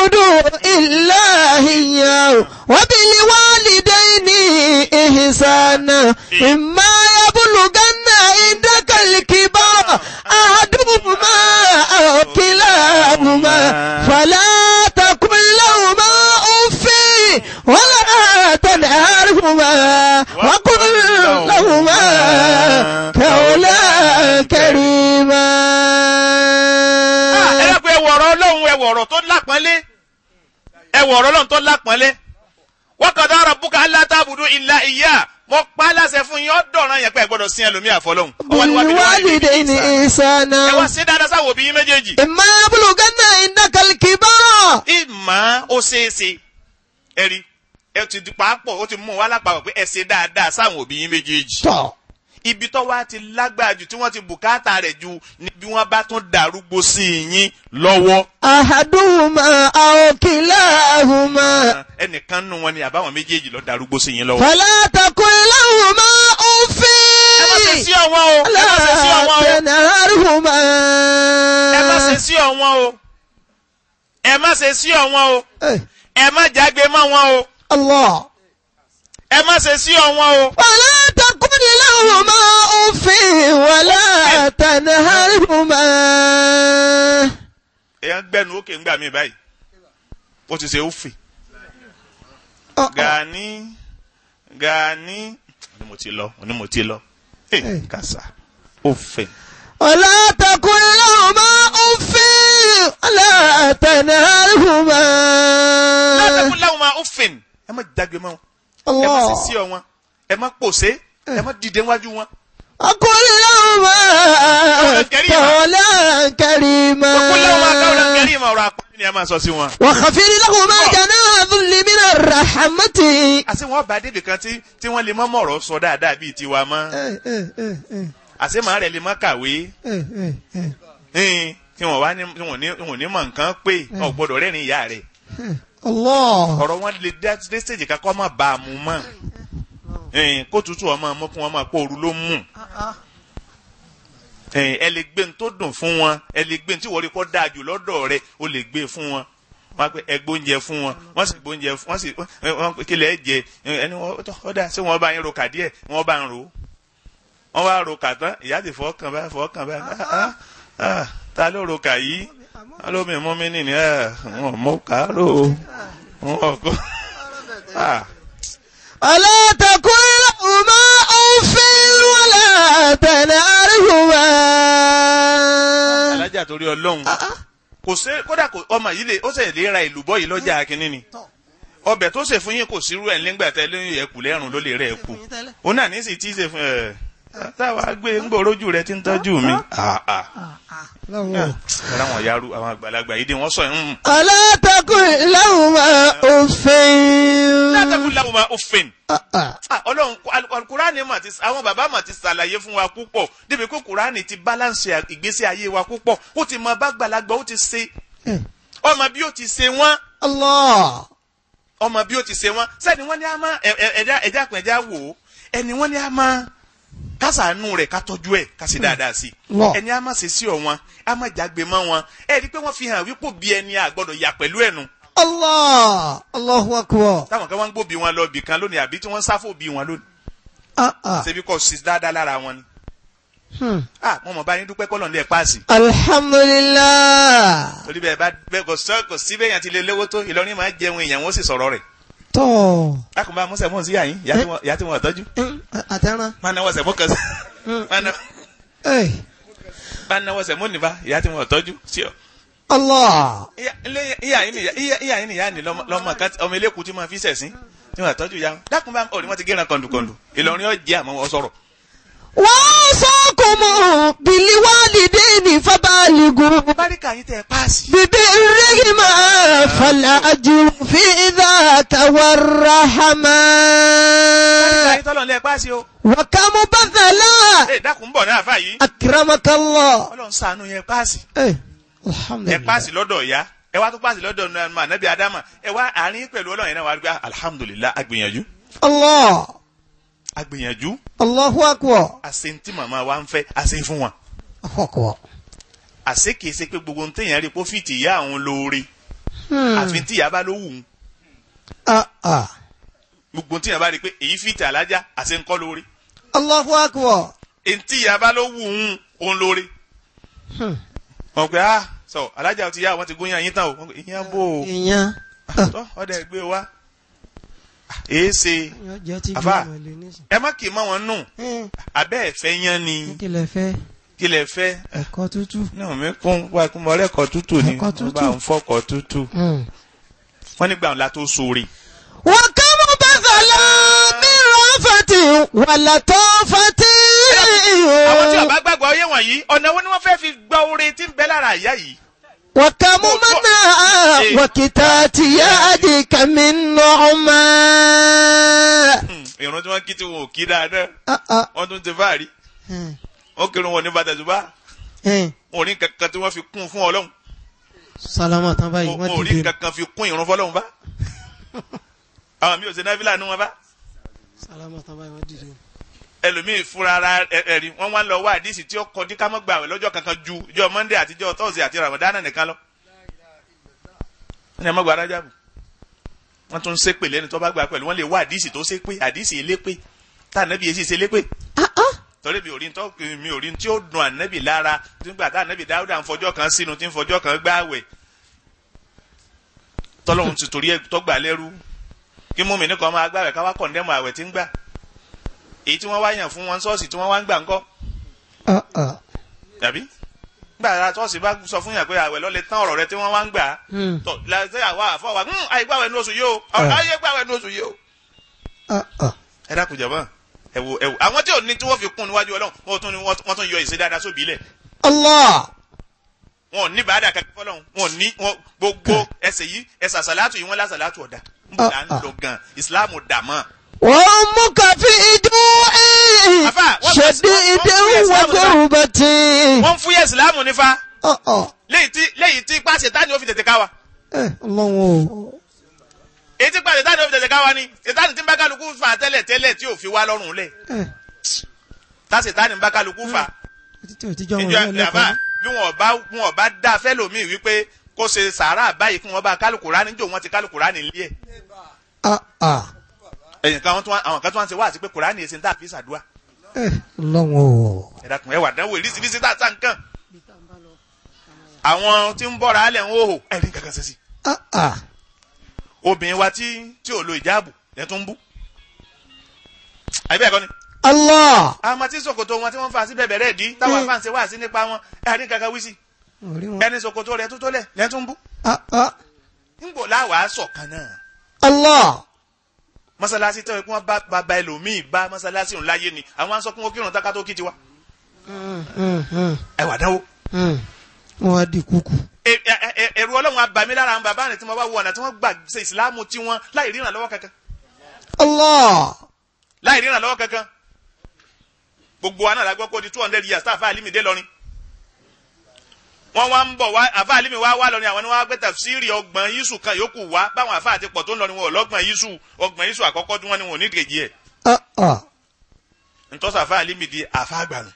تعبدوا إلا إياه وبالوالدين إحسانا إما يبلغن عندك الكبار أحدهما أو كلاهما فلا تقل لهما أف ولا تنهرهما وقل لهما قولا كريما ẹ dàpọ̀ ẹ wọ̀rọ̀ ọlọ́run ẹ wọ̀rọ̀ tó lápọ́nlé ẹ wọ̀rọ̀ ọlọ́run tó lápọ́nlé wa qada rabbuka alla ta'budu illa iyyah mo pa á láṣẹ fún yín ọ̀dọ̀ràn yẹn pé ẹ gbọ́dọ̀ sin ẹlòmíì àfọlọ́hún. Ọwọ́ ni wá bí wá ní ibi بالوالدين ìsàn. ẹ wá إحسانا sí dáadáa sáwọn òbí yín méjèèjì. إما يبلغن عندك الكبار ìmọ̀ ó ṣeéṣe ẹ rí ẹ ti di pàápọ̀ ó ti mú wa lápapọ̀ pé ẹ ṣe dáadáa sáwọn òbí yín méjèèjì. tọ̀ ibi tó wá ti lágbára jù tí wọ́n ti bùkátà rẹ̀ ju ni bí wọ́n bá tún darúgbó sí yín lọ́wọ́. أحدهما أو كلاهما ẹnìkan nù wọn ni àbáwọn méjèèjì lọ darúgbó sí yín lọ́wọ́. فلا تقل لهما أف ẹ má ṣe sí ọ̀wọ́n o ẹ má ṣe sí لا ọ̀wọ́n o تنهرهما ẹ má ṣe sí ọ̀wọ́n o ẹ má ṣe sí ọ̀wọ́n o إيه، ẹ má jágbe mọ́ wọn o الله ẹ má ṣe sí ọ̀wọ́n o. ولا تقل لهما أف ولا تنهرهما èèyàn gbẹnu ókè ńgbà mí báyìí ó ti ṣe ófì آه، آه. gani gani ni mo ti lọ ni mo ti lọ ẹ kàṣà ófè. ولا تقل لهما أف ولا تنهرهما látàkùn láwọn máa ófìn ẹ má jágbe mọ́ wọn ẹ má ṣe sí الله ọ wọn ẹ má pòṣé ẹ má dìde wájú wọn. أقول لهما كريما. قولا كريما kókó láwọn máa káwọn lọ kẹrí ìmọ̀ ọ̀rọ̀ àpọ́nlé ni ẹ máa sọ sí wọn. وخفض لهما جناح ذل من الرحمة àti wọn bá débi kan tí tí wọn lè mọ mọ̀rọ̀ sọ dáadáa bíi tiwa mọ́ إيه، إيه، إيه، إيه، àti màá rẹ̀ lè mọ́ kàwé إيه، إيه، إيه. ẹn, tí wọn wá ní tí wọn ní wọn ní mọ̀ nǹkan pé ọ̀ gbọ́dọ̀ rẹ́rìn ìyá rẹ̀ الله ọ̀rọ̀ wọn lè dá dé stage kakọ́ má bá a mú mọ́ ẹn, kó tutù ọmọ mọ́ kí wọ́n máa kó ooru ló mú ẹn, ẹ lè gbé ní tó dùn fún wọn ẹ lè gbé ní tí wọ́n rí kọ́ dáa jù lọ́dọ̀ rẹ̀ ó lè gbé fún wọn wọ́n á pẹ́ ẹ gbóúnjẹ fún wọn wọ́n sì gbóúnjẹ fún wọ́n sì wọ́n kílẹ̀ ẹ jẹ ẹni wọ́n ó dà sí wọ́n bá yín ro kà díẹ̀ wọ́n bá ń ro wọ́n wá ro kà tán ìyá ti fọ́ kàn báyìí fọ́ kàn báyìí ah, ah, ta ló ro kà yìí wọ́n ló mi mú mi nìyí ẹ̀ wọ́n mú kàárò wọ́n kọ́ ah. ألا تقل لهما أف ولا تنهرهما alájà torí ọlọ́run kò sé kódà kò ọmọ yìí lè ó sì lè ra ìlú bọ́ yìí lọ́jà kínní ni ọbẹ̀ tó ṣe fún yín kò sírú ẹ̀ nígbà tẹ́ lóyún ẹ̀kú lẹ́rùn ló lè rẹ̀ ẹ̀kú òun náà ní sì tí ì ṣe fún ẹ̀ táwa gbé ńgbòrójú rẹ ti ń tọ́jú mi. Ah, ah. الله. ọ̀rọ̀ àwọn yaru àwọn àgbàlagbà yìí dé wọ́n sọ ẹ̀ ń. ألا تقل لهما أف látàkùn làwọn máa ó fèn. آه، آه. Ah, ọlọ́run al- alukurani mà ti àwọn bàbá mà ti ṣàlàyé fún wa púpọ̀ débi pé kurani ti balance ìgbésí ayé wa púpọ̀ ó ti mọ bàgbàlagbà ó ti ṣe إيه. ọmọ bí ó ti ṣe wọ́n الله ọmọ bí ó ti ṣe wọ́n sẹ́ni wọ́n ní a máa ẹ- ẹ- ẹja ẹja pẹ̀ ẹja wò ó ẹni wọ́n ní a máa kásánù rẹ̀ ká tọ́jú ẹ̀ ká sì dáadáa sí Lọ. ẹni a máa ṣe sí ọ wọn a máa jágbe mọ́ wọn ẹ rí i pé wọ́n fi hàn wípé bí ẹni àgbọ̀dọ̀ yà pẹ̀lú ẹ̀nu الله الله أكبر táwọn kan wọ́n ń gbóbi wọn lọ bì kan lónìí àbí tí wọ́n ń sáfò bí wọn lónìí آه، آه. ṣebí kò sí dáadáa lára wọn ni Hmm. ah mo mọ̀ bá yín dúpẹ́ kọ́lọ̀ ní ẹ̀ páàsì الحمد لله torí bẹ́ẹ̀ bá bẹ́ẹ̀ kò sọ kò sí bẹ́ẹ̀ yàn ti lè lówó tó Ìlọrin máa jẹun èèyàn wọ́n sì sọ̀rọ̀ rẹ̀ tó lákùnbá mọ́sẹ̀ mọ́ sí yàyín ìyá tí wọ́n tọ́jú àtẹ̀ràn máa náwó sẹ̀ mọ́ kan sí máa ná- ẹ̀ máa náwó sẹ̀ mọ́ nìbá ìyá tí wọ́n tọ́jú sí ọ. Allah Ìyá- ilé- ìyá yín nìyá ìyá- ìyá yín nìyá ni lọ́mọ lọ́mọ kan tí- ọmọ eléku tí máa fi sẹ̀sìn tí wọ́n tọ́jú ya wọn dákùnbá ọ̀ ni wọ́n ti gé ẹran kọ̀ǹdùkọ̀ǹdù Ìlọrin ọ̀jẹ̀ àmọ́ wọ́n sọ̀rọ̀ wọ́n sọ́kùnmù biliwalideni fabaligu báríkà yín tẹ́ ẹ páàsì bibi rihima falaju fi dhaka warahama báríkà yín tọ́lọ̀ ní ẹ páàsì o wakamu bathala ẹ dákun bọ̀ náà fà yìí akramakallah Ọlọ́run ṣàánú yẹn páàsì ẹ̀ ẹ alhamdulillah páàsì lọ́dọ̀ ìyá ẹ wá tó páàsì lọ́dọ̀ nàmà nàbí adama ẹ wá àárín pẹ̀lú Ọlọ́run yẹn náà wà á gbé alhamdulillah agbìyànjú Allah agbìyànjú Allahu akbar àṣẹ ntí màmá wa ń fẹ́ àṣẹ fún wọn Allahu akbar àṣẹ kìí ṣe pé gbogbo ntẹ̀yìn rí pófìtì ìyá àwọn lóore Hmm. àfi tí ìyá bá ló wù ú Ah, ah. gbogbo tí ìyá bá rí i pé èyí fìtì alájà àti ńkọ́ lórí Allahu akbar. èyí tí ìyá bá ló wù ú òun lórí. Hmm. wọn pe ah sọ alájà ti yá wọn ti gún yín tán o Wọ́n pe, ìyẹn bò ó Ìyẹn. tọ́ ọdẹ gbé wa èé ṣe Yóò jẹ́ tí Àfà. gbé ìmọ̀lẹ́ nísìn. ẹ má kì í mọ wọn nù Hmm. abẹ́ ẹ̀fẹ́ yán ni Kí lẹ fẹ́? kí lẹ fẹ́ Ẹ̀kọ́ tútù. náà mi kún wá kún mọ ọlẹ́kọ̀ọ́ tútù ni Ẹ̀kọ́ wọ́n tútù. bá ń fọ́kọ̀ tútù Hmm. wọ́n nígbà wọn la tó sóore وكم بذل من رأفة ولطافة àwọn tí ọba gbàgbọ́ ọyẹ wọ̀nyí ọ̀nà wo ni wọ́n fẹ́ fi gba oore tí ń bẹ lára ìyá yìí وكم منع وكتات يدك من نعمة Hmm, ìrun tí wọ́n kí tí wọn ò kí dáadáa آه، آه. wọ́n tún ti fáàrí Hmm. wọ́n kírun wọn ní bàtàzùbá Hmm. wọn ò ní kankan tí wọ́n fi kún fún ọlọ́run sálámà tán báyìí wọn ò wọ́n rí dìde kankan fi kún ìrun fọlọ́run bá àwọn mi ò ṣe náfìlà nù wọn bá sálámà tán báyìí wọ́n dìde. ẹlòmíì fúnra ara ẹ- ẹ̀rí wọ́n wá ń lọ wá àdìsí tí ó kọ dí ká mọ́ gbà wẹ̀ lọ́jọ́ kankan ju ìjọ monday àti ìjọ thursday àti ramadan nìkan lọ. wọ́n ní ẹ má gba arájàbù wọ́n tún ń ṣépè lẹ́ni tó bá gbà pẹ̀lú wọ́n lè wá àdìsí tó ṣépè àdìsí elépè tá ànábì yẹn sì ṣe lépè Ah, ah. torí mi ò rí tó mi ò rí tí ó dùn ànábì lára nígbà tá ànábì dáúdà ń fọjọ́ kan sínú tí ń fọjọ́ kan gbààwẹ̀ tọ́lọ́hún ti torí ẹ̀ tọ́gbà lẹ́rú kí mú mi ní kan máa gbààwẹ̀ ká wá kọ̀ndẹ́mù àwẹ̀ tí ń gbà èyí tí wọ́n wá yàn fún wọn ṣọ́ọ̀ṣì tí wọ́n wá ń gbà ńkọ́ Ah, ah. tàbí gbà ṣọ́ọ̀ṣì bá sọ fún yàn pé àwẹ̀ lọ́lẹ̀ tán ọ̀rọ̀ rẹ tí wọ́n wá ń gbà á Hmm. tọ́ làṣẹ àwa àfọwà àìgbàwẹ̀ ní oṣù yìí o Ah. ayé gbàwẹ̀ ní oṣù yìí o. Ah, ah. ẹ dákun jàmá ẹ wo ẹ wo àwọn tí ò ní tí wọ́n fi kún níwájú Ọlọ́run wọ́n tún ní wọ́n tún yọ ìṣe dáadáa sóbì ilẹ̀ Allah. wọn ò ní bàádà kankan fọlọ́run wọn ò ní wọn gbogbo ẹsẹ̀ yìí ẹsẹ̀ àsàlátù yìí wọ́n lásàlátù ọ̀dà níbo là ń Ah, ah. lọ gan ìsìláàmù dà mọ́. وأمك في جوع Àfà, wọ́n شديد fẹ́- wọ́n fẹ́ Islam وغربة wọ́n ń fúyẹ́ ìsìláàmù nífa آه آه léyìí tí léyìí tí pàṣẹ táni ó fi tètè ká wa إيه الله èyí tí pàṣẹ táni ó fi tètè ká wa ni ìtàní tí ń bá kálukú fà tẹ́lẹ̀ tẹ́lẹ̀ tí ò fi wá lọ́rùn lẹ̀ إيه táṣẹ táni ń bá kálukú fà títí ò ti jọ wọn ìjọ lẹ́ẹ̀lẹ́kọ̀ọ́ àbá bí wọn bá wọn bá dá fẹ́lòmíì wípé kó ṣe sàárà báyìí kí wọ́n bá kálukú rání jò wọ́n ti kálukú rání lé ẹ̀ آه آه ẹ̀yìn kan tó wá- àwọn kan tó wá ń ṣe wá àti pé kùránì èsì ń tà fi ṣàdúrà إيه الله ẹ dákun ẹ wà dánwò ìrísìírísìí tá a sá nǹkan àwọn tí ń bọ́ra alẹ̀ ń hòhò ẹ̀rí kankan ṣe sí آه آه obìnrin wa tí tí ò lo ìjáàbù ẹ̀ tó ń bú àbí bẹ́ẹ̀ kọ́ ni الله àwọn tí ṣòkòtò wọn tí wọ́n fa sí bẹ̀bẹ̀ rẹ̀ dí táwọn afáàn ṣe wá sí nípa wọn ẹ̀rí kankan wí sí orí wọn. ẹni ṣòkòtò rẹ̀ tó tó lẹ̀ lẹ́ tó ń bú آه آه ńgbò láwàá sọ̀kan náà الله mọ́sálásí tó yẹ kí wọ́n bá bàbá ẹlòmíì bá mọ́sálásí òun láyé ni àwọn aṣọ kí wọ́n kírun tákà tó kí tiwa Mm, mm, mm, ẹ wà dánwò mm. wọ́n wá di kúkú. ẹ- ẹ- ẹ- ẹ̀rù ọlọ́run abàmí lára àwọn bàbá rẹ̀ tí wọ́n bá wọ ọ̀nà tí wọ́n gbà ṣe ìsìláàmù tí wọ́n láì ríran lọ́wọ́ kankan Allah láì ríran lọ́wọ́ kankan gbogbo wa náà la gbọ́ pé ó di two hundred years tá àfa àlímì dé lọ́rin wọ́n wá ń bọ̀ wá àfa àlímì wá wá lọ́rin àwọn ni wọ́n wá gbé tafsiri ọgbọ̀n yíṣù kan yòókù wá báwọn àfa àti pọ̀ tó ń lọ ni wọn ò lọ́gbọ̀n yíṣù ọgbọ̀n yíṣù àkọ́kọ́ tí wọ́n ní wọn ò ní kejì ẹ̀ ah ah ntọ́sọ àfa àlímì di àfa àgbànú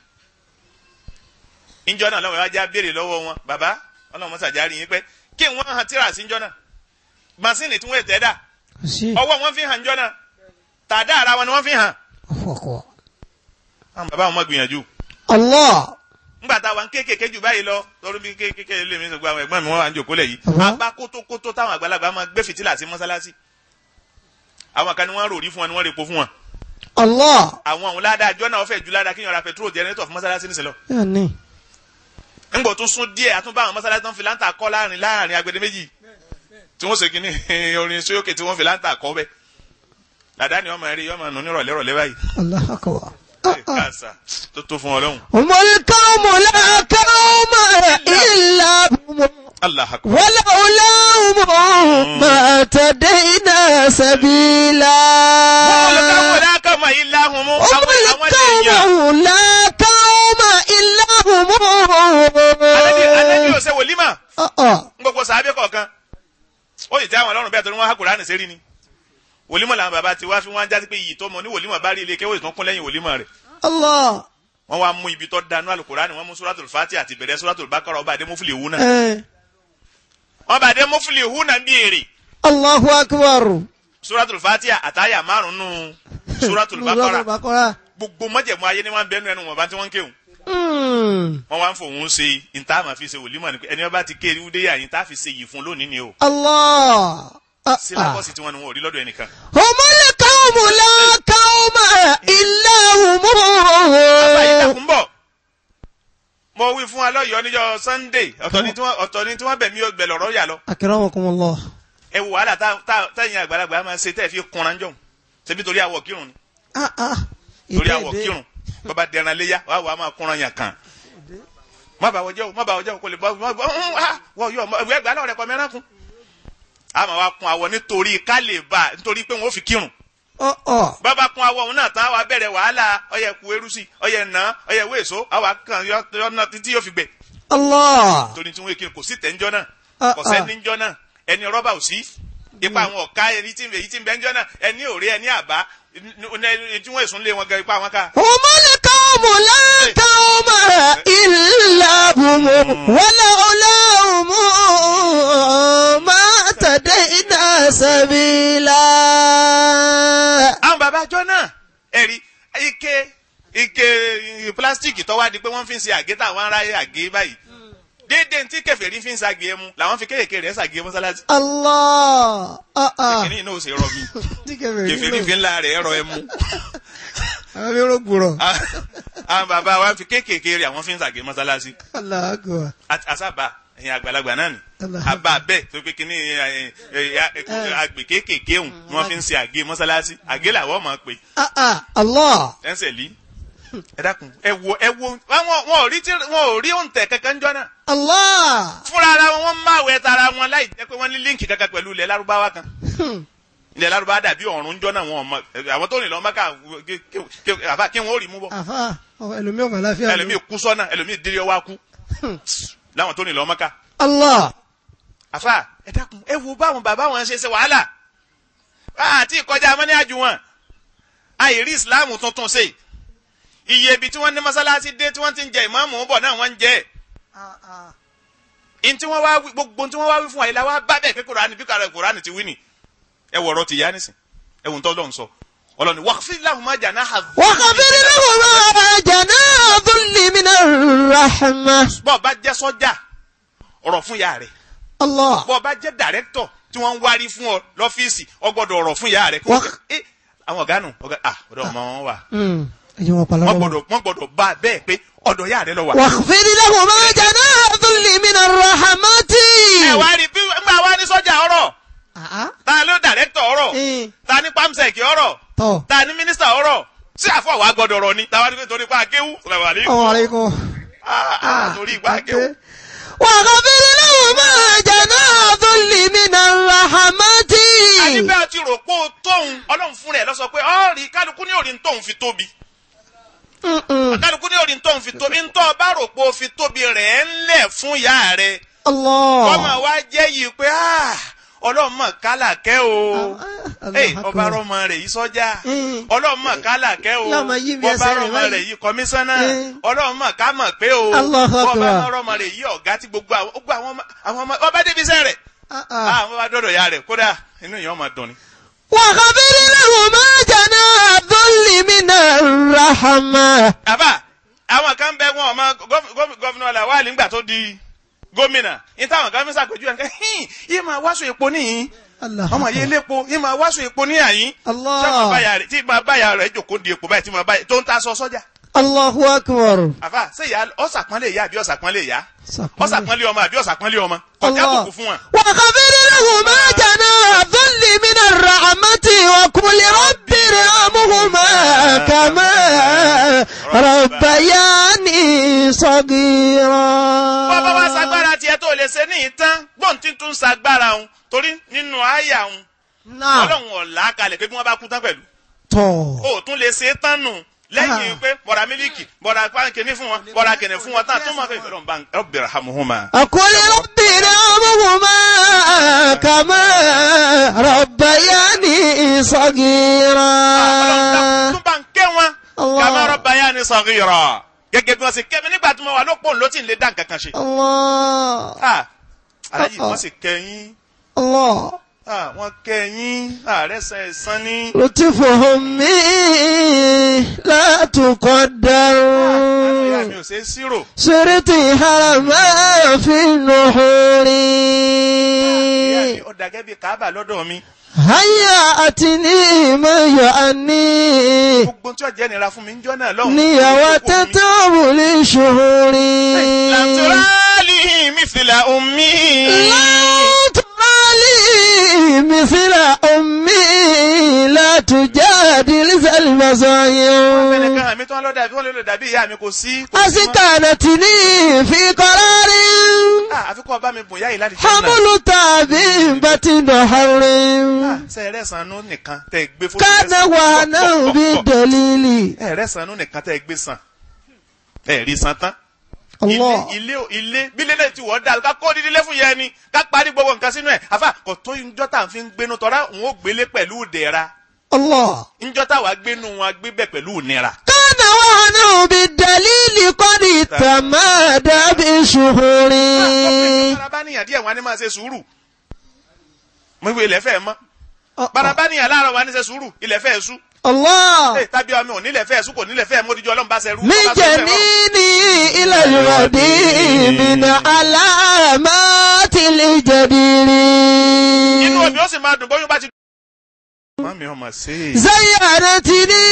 ìjọ náà lọ́wọ́ wájà béèrè lọ́wọ́ wọn bàbá ọlọ́run mọ́sàjà rí yín pé kí wọ́n hàn tíra sí ìjọ náà masini tí wọ́n tẹ̀ dà kò sí ọwọ́ wọn fi hàn ìjọ náà tàdá ara wọn ni wọ́n fi hàn ọ̀fọ̀kọ̀. àwọn bàbá wọn mọ̀ gbìyànjú Allah ngbà tá a wà ń kéékèèké jù báyìí lọ lórí bí kéékèèké lè mi sọ pé àwọn ẹ̀gbọ́n mi wọ́n wà ń jòkó lẹ̀ yìí Bàbá. apá kótókótó táwọn àgbàlagbà máa gbé fìtílà sí mọ́sálásí àwọn kan ni wọ́n rò rí fún wọn ni wọ́n rè po fún wọn Allah àwọn àwọn ládàá àjọ náà fẹ́ ju ládàá kí yan ra petrol jẹnẹrétọ̀ fún mọ́sálásí níṣẹ́ lọ yóò ní. ńgbò tún sún díẹ̀ àtúnbá àwọn mọ́sálásí tán fi láǹtà kọ́ láàrin láàrin agbede méjì tí wọ́n ṣe kí ni orin sóyókè tí wọ́n fi láǹtà kọ́ bẹ́ẹ̀ dàdá ni ọmọ rí ọmọ nù nírọ̀lẹ́ rọ̀lẹ́ báyìí Allah akbar. Ah Ẹ ah. káàsà tó tó fún ọlọ́run Umul qawmu la qawma illa hum Allah akbar ولولاهم ما تدينا سبيلا wọ́n lọ káwọn ọ̀làkà mọ̀ ilé ahùn mú هم àwọn àwọn èèyàn القوم لا قوم إلا alẹ́bí alẹ́bí هم ò ṣe wòlímà آه آه. ń gbogbo sàábẹ́ kọ̀ọ̀kan ó sì tẹ́ àwọn ọlọ́run bẹ́ẹ̀ tó ní wọ́n há Kùránì sí rí ni wòlímọ̀ làwọn bàbá ti wá fi wọ́n á jásí pé iyì tó mọ ní wòlímọ̀ bá rí ilé kéwòn ìtàn kún lẹ́yìn wòlímọ̀ rẹ̀ الله wọ́n wá mú ibi tó dánú àlùkùránì wọ́n mú suratul Fatiha àti bẹ̀rẹ̀ suratul Baqara ọba àdémúfìlì wú náà إيه. wọn bá dé mọ́fìlì húnà bí èrè Allahu akbar. suratul fatiha àtàyà márùn-ún suratul bakara Bakara. gbogbo mọ́jẹ̀mú ayé ni wọ́n bẹ́ẹ̀ nù ẹnu wọn bá tí wọ́n ń kéwòn Mm. wọ́n wá ń fòun ṣe ìta máa fi ṣe wòlímọ̀ ni pé ẹni wọn bá ti ké ewu dé yàyín tá a fi ṣe yìí fún lónìí ni o Allah. Ah, ah. sílábọ̀sì tí wọ́n ní wọn ò rí lọ́dọ̀ ẹnìkan. Humul qawmu la qawma illa bàbá yìí hum. dàkún bọ̀ mo wí fún wa lọ́yọ̀ọ́ níjọ́ sunday ọ̀tọ̀ ni tí wọ́n ọ̀tọ̀ ni tí wọ́n bẹ̀mí ọgbẹ̀ lọ́rọ́ yà lọ Akramakumullah. ẹ wò wàhálà tá- tá- táyìn àgbàlagbà máa ṣe tẹ́ ẹ fi kunra jọ̀hún ṣebí torí àwọ̀ kírun ni Ah, ah. torí Ìdè, àwọ̀ ìdè. kírun bàbá dẹran léyà wà wà máa kunra yàn kàn má bàa wọjọ́ o má bàa wọjọ́ o kò lè bọ́ wọ́n wọ́n yọ ìwé ẹgbàá lọ́rẹ̀ kọ́ mẹ́rán kun a máa wá kun àwọ̀ nítorí ká lè bá nítorí pé wọ́n ó fi kírun Ọ̀ ọ̀. bàbá kun àwọ̀ òun náà tán wàá bẹ̀rẹ̀ wàhálà ọyẹ ku erusi ọyẹ nà ọyẹ wéèso àwa kan yọ yọ náà títí yóò fi gbẹ Allah. torí tí wọ́n kí kò sí tẹ̀ńjọ́ náà Ah, kò ah. sẹ́ni ńjọ́ náà ẹni rọ́bà ò sí ipa àwọn ọ̀ka ẹni tí èyí tí ń bẹ ńjọ́ náà ẹni òré ẹni àbá ẹni tí wọ́n èsùn lé wọn gan ipa wọn ká. Humul qawmu la qawma illa hum. Walaula hum ma tadayna sabila. àwọn bàbá àjọ náà ẹ̀rí ike ike pílásítìkì tó wá di pé wọ́n fi ń ṣe àgé táwọn aráyé àgé báyìí déédéé tí kèfèrí fi ń ṣàgé ẹmu làwọn fi kéèké rẹ̀ ṣàgé mọ́sálásí Allah. Ah, ah. kìnìún náà ó ṣe rọ mi Tí kẹfẹ́ rí kèfèrí lò. fi ńlá rẹ̀ ẹ̀rọ ẹmu Àwọn mi rògbòrò. àwọn bàbá wa fi kéèké rẹ̀ àwọn fi ń ṣàgé mọ́sálásí Allah akbar. At- asaba ẹ̀yin àgbàlagbà náà ni Allah. àbá bẹ́ẹ̀ tó pé kíní ẹ, ẹ, ẹ, agbè kéékèèké òun ni wọ́n fi ń ṣe àgé mọ́sálásí àgé làwọn máa pè Ah, ah. Allah. ẹsẹ̀ lí ẹ dákun ẹ wo ẹ wo wọn wọn ò rí tí wọn ò rí òǹtẹ̀ kankan jọ náà Allah. fúnra ara wọn wọn máa wẹ tara wọn láì jẹ́ pé wọ́n ní líǹkì kankan pẹ̀lú ilẹ̀ lárúbáwá kan Hmm. ilẹ̀ lárúbáwá dàbí ọ̀run jọ náà wọn ò mọ àwọn tó rìn lọ mọ́ká àfa kí wọn ò rí mú bọ́ Àfa ẹlòmíì ọ̀fà láfíà. ẹlòmíì kú sọ́nà ẹlòmíì dírí ọwá kú Hmm. láwọn tó rìn lọ mọ́ká Allah. àfa ẹ dákun ẹ wo báwọn bàbá wọn ṣe ṣe wàhálà àti ìkọjá amọ́ní àjù wọn àìrí ìsìláàmù tuntun ṣe iye ibi tí wọ́n ní mọ́sálásí dé tí wọ́n ti ń jẹ ìmáàmù bọ̀ náà wọ́n ń jẹ in tí wọ́n wá wí gbogbo tí wọ́n wá wí fún àyílá wa bá bẹ́ẹ̀ pé kòránì bí kàrà kòránì ti wí ni ẹ wọ̀rọ̀ ti yá nísìn ẹ wò ń tọ́ lọ́hùn sọ ọlọ́ni waqfid lahuma janaha dhulli وخفض لهما جناح الذل من الرحمة bọ́ọ̀ bá jẹ́ sọ́jà ọ̀rọ̀ fún ìyá rẹ̀ الله bọ́ọ̀ bá jẹ́ dàrẹ́kítọ̀ tí wọ́n ń wárí fún ọ lọ́fíìsì ọgbọ́dọ̀ ọ̀rọ̀ fún ìyá rẹ̀ kí wọ́n Wak- Eh, àwọn ọ̀gá nù ọ̀gá ah ọ̀dọ̀ ọmọ wọn wà أمم. ẹ̀jẹ̀ wọn pàlọ́ wọ́n gbọ́dọ̀ wọ́n gbọ́dọ̀ bá a bẹ́ẹ̀ pé ọ̀dọ̀ ìyá rẹ̀ lọ wà. واخفض لهما جناح الذل من الرحمة ẹ wá rí bí ńgbà wá ní sọ́jà ọ̀rọ̀ آه. ta ló dàrẹ́kítọ̀ ọ̀rọ̀ Eh. ta ní pamsec ọ̀rọ̀ tọ́ ta ní mínísítà ọ̀rọ̀ sí àfọwà gbọ́dọ̀ ọ̀rọ̀ ni táwa ní pé torí pa akéwù sọlá wà ní. ọmọ àríkọ. Ah, ah, torí ìgbà akéwù. واخفض لهما جناح الذل من الرحمة àti bẹ́ẹ̀ ti rò pé o tóun ọlọ́run fún rẹ̀ lọ sọ pé ọ́ọ̀rì kálukú ní òrì tóun fi tóbi أمم. kálukú ní òrì tóun fi tóbi ntọ́ bá rò pé o fi tóbi rẹ̀ ń lẹ̀ fún ìyá rẹ̀ الله ọmọ wa jẹ́ yìí pé ah, ọlọ́run mọ̀ kálàkẹ́ o Ah, Ey, Allah ọba akbar. rọmọ rẹ̀ yìí sọ́jà Mm. ọlọ́run mọ̀ kálàkẹ́ o Yóò máa yí bí ọba ẹsẹ̀ rẹ̀ rọmọ báyìí. rẹ̀ yìí kọmíṣánná Mm. ọlọ́run mọ̀ ká mọ̀ pé o Allahu ọba akbar. rọmọ rẹ̀ yìí ọ̀gá tí gbogbo àwọn gbogbo àwọn ọmọ- àwọn ọmọ ọba débi iṣẹ́ rẹ̀ Ah, ah. àwọn ọba dọ́dọ̀ ya rẹ̀ kódà inú ìyẹn ọmọ dùn ni. وخفض لهما جناح الذل من الرحمة àbá àwọn kan bẹ wọn ọmọ gọvnọ Lawal nígbà tó di gómìnà ní táwọn kan fi ṣàpèjú ẹ̀ hìn yìí máa wáṣọ epo níyìn الله ọmọ yìí lépo yìí máa wáṣọ epo níyàyín الله tí máa báyà rẹ̀ tí máa báyà rẹ̀ jòkó di epo báyìí tí máa báyà tó ń ta aṣọ sọ́jà الله أكبر àfà ṣé ìyá ọ̀sàpọ́nlé ìyá àbí ọ̀sàpọ́nlé ìyá سقم. ọ̀sàpọ́nlé ọmọ àbí ọ̀sàpọ́nlé ọmọ ọ̀jà الله. àbùkù fún wọn. وخفض لهما جناح الذل من الرحمة وقل رب ارحمهما كما ربياني صغيرا bọ́bá wá sagbára tiẹ̀ tó lè ṣe ní ìtàn gbọ́n tí tún sagbára òun torí nínú àyà òun نعم ọlọ́run ọ̀la kalẹ̀ pé bí wọ́n bá kú tán pẹ̀lú تو o tún lè ṣe é tán nù lẹ́yìn Ah. pé bọ̀dà mílíkì bọ̀dà kìnní fún wọn bọ̀dà kìnní fún wọn tán tó máa fẹ́ ìfẹ́ lọ́nba rabbi irhamhuma. أقول رب ارحمهما كما ربياني صغيرا ọlọ́run tún bá ń kẹ́ wọn Allah. kama rabbayani saghira gẹ́gẹ́ bí wọ́n ṣe kẹ́ mi nígbà tí mo wà lópò ló ti ń lè dá nǹkan kan ṣe. الله Ah, alájì wọ́n sì kẹ́yìn الله Ah, wọ́n kẹ́yìn ààrẹ san ẹ̀san ní. لطفهم بي لا تقدر àánú ìyá mi ò ṣe é sírò. صرت حرما في النحور ìyá mi ó dàgẹ́ bíi káábà lọ́dọ̀ mi. هيأتني ما يعني gbogbo tí ọ̀jẹ̀ nira fún mi ń jọ́ náà lọ́hùn. نية تتعب لشهور làtúrálì mísìlá omi. لا تبالي مثل أمي لا تجادل ذا fẹ́ni المزايا kan àmì tí wọ́n lọ dàbí wọ́n lè lọ dàbí ìyá mi kò sí. kò sí mọ́. أسكنتني في قرار Ah, àfikún ọba mi bùn yá yìí láti jẹ́ náà. حمل تابع بطن حر sẹ́ẹ̀rẹ́ sanú nìkan tẹ́ ẹ gbé fún كان وهنا بالدليل ẹ̀rẹ́ sanú nìkan tẹ́ ẹ gbé san. ẹ rí san tán. ilé الله ilé ilé bílé náà ti wọ́ dà ká kó dídílé fún yẹn ni ká parí gbogbo nǹkan sínú ẹ̀ àfa kò tó njọ́ tá à ń fi gbénu tọ́ra òun ó gbélé pẹ̀lú ìdẹ̀ra الله njọ́ tá wàá gbénu wọn gbé bẹ̀ pẹ̀lú ìnira. كان وهنا بالدليل قد تمادى بشهور barabaniyan díẹ̀ wọn á ní máa ṣe sùúrù mo wí ilẹ̀ fẹ́ mọ́ barabaniyan láàárọ̀ wọn á ní ṣe sùúrù ilẹ̀ fẹ́ sú الله ẹ tàbí ọmọ ò nílẹ̀ fẹ́ sú kò nílẹ̀ fẹ́ módìjọ́ ọlọ́run bá ṣe rú. من جنيني إلى الودي من علامات الجدير inú omi ó sì máa dùn bóyún bá ti. mami ọmọ ṣe é. زيارتني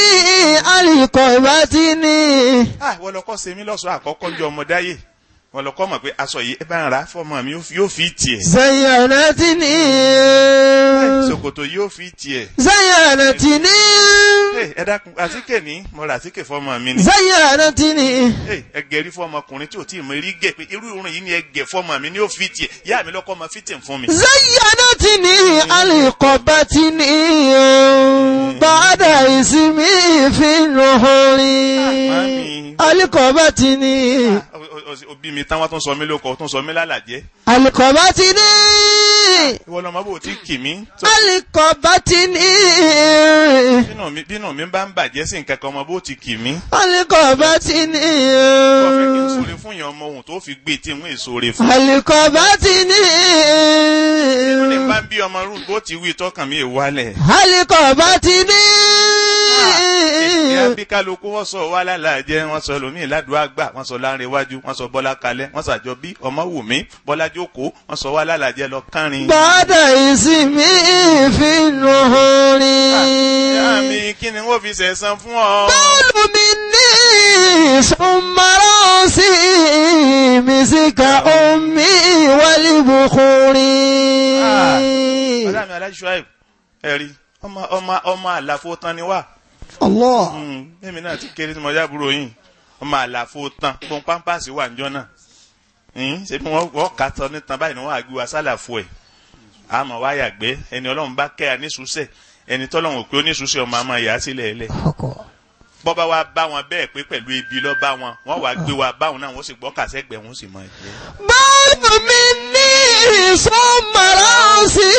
القربتني ah wọ́n lọ kọ́ ṣe mí lọ́sọ̀ọ́ àkọ́kọ́ jọ ọmọ dáyé wọ́n lọ kọ́ mọ̀ pé aṣọ yìí ẹ bá ń ra fọ́ọ̀mù mi yóò fi tiẹ̀. زيارتني ṣòkòtò yóò fi tiẹ̀. زيارتني Hey, ẹ dákun àtíkè ní mo rà àtíkè fọ́ọ̀mù mi ni. زيارتني Hey, ẹ gẹ̀rí fọ́ọ̀mù ọkùnrin tí ò tí ì mọ eré gẹ̀ pé irú irun yìí ni ẹ gẹ̀ fọ́ọ̀mù mi ni ó fi tiẹ̀ yá mi lọ́kọ́ ọmọ fìtì fún mi. زينتني القبتني بعد اسمي في النحور mami. القبتني Ah, o- o- o- òbí mi táwọn tó ń sọ mí lóko tó ń sọ mí lálàjẹ́ القبتني ìwọ lọmọ bò tí kì mí. tó- القبتني bínú mi bínú mi bá ń bàjẹ́ sí nǹkan kan ọmọ bó ti kì mí. القبتني wọ́n fẹ́ kí n sóre fún yẹn ọmọ ohun tó fi gbé tí n ń sóre fún. القبتني inú ní bá ń bí ọmọ rúd bó ti wí tọkàn mi èwálẹ̀. القبتني ìyá bí kálukú wọ́n sọ wá lálàjẹ́ wọ́n sọ lómi ìlàdùn àgbà wọ́n sọ láàrin iwájú wọ́n sọ bọ́lá kalẹ̀ wọ́n sọ àjọ bí ọmọ wù mí bọ́lá jókòó wọ́n sọ wá lálàjẹ́ lọ kánrin. بعد اسمي في النحور ìyá mi kí ni wọ́n fi sẹ̀sán fún ọ. قال مني ثم راسي مسك أمي والبخور ọ̀dà mi aláṣọ àìb ẹ̀rí ọmọ ọmọ ọmọ àlàfo tán ni wá. الله èmi náà ti kéré tí mo já búrò yìí ọmọ àlàfo tán pọn pampasì wà níjọ náà Hmm, ṣé bí wọ́n wọ́n kà tán nítan báyìí ni wọ́n á gbé wa sálàfo ẹ̀ àmọ́ wá yàgbẹ́ ẹni ọlọ́run bá kẹ́ ẹ níṣùṣẹ́ ẹni tọ́lọ́run pé ó níṣùṣẹ́ ọmọ àmọ́ ìyá sílẹ̀ ẹlẹ̀ bọ́ba wa bá wọn bẹ́ẹ̀ pé pẹ̀lú ebi lọ́ bá wọn wọ́n wá gbé wa báwọn náà wọ́n sì gbọ́ kàṣẹ́gbẹ̀ wọ́n sì mọ ẹ̀gbẹ́. بعد مني ثم راسي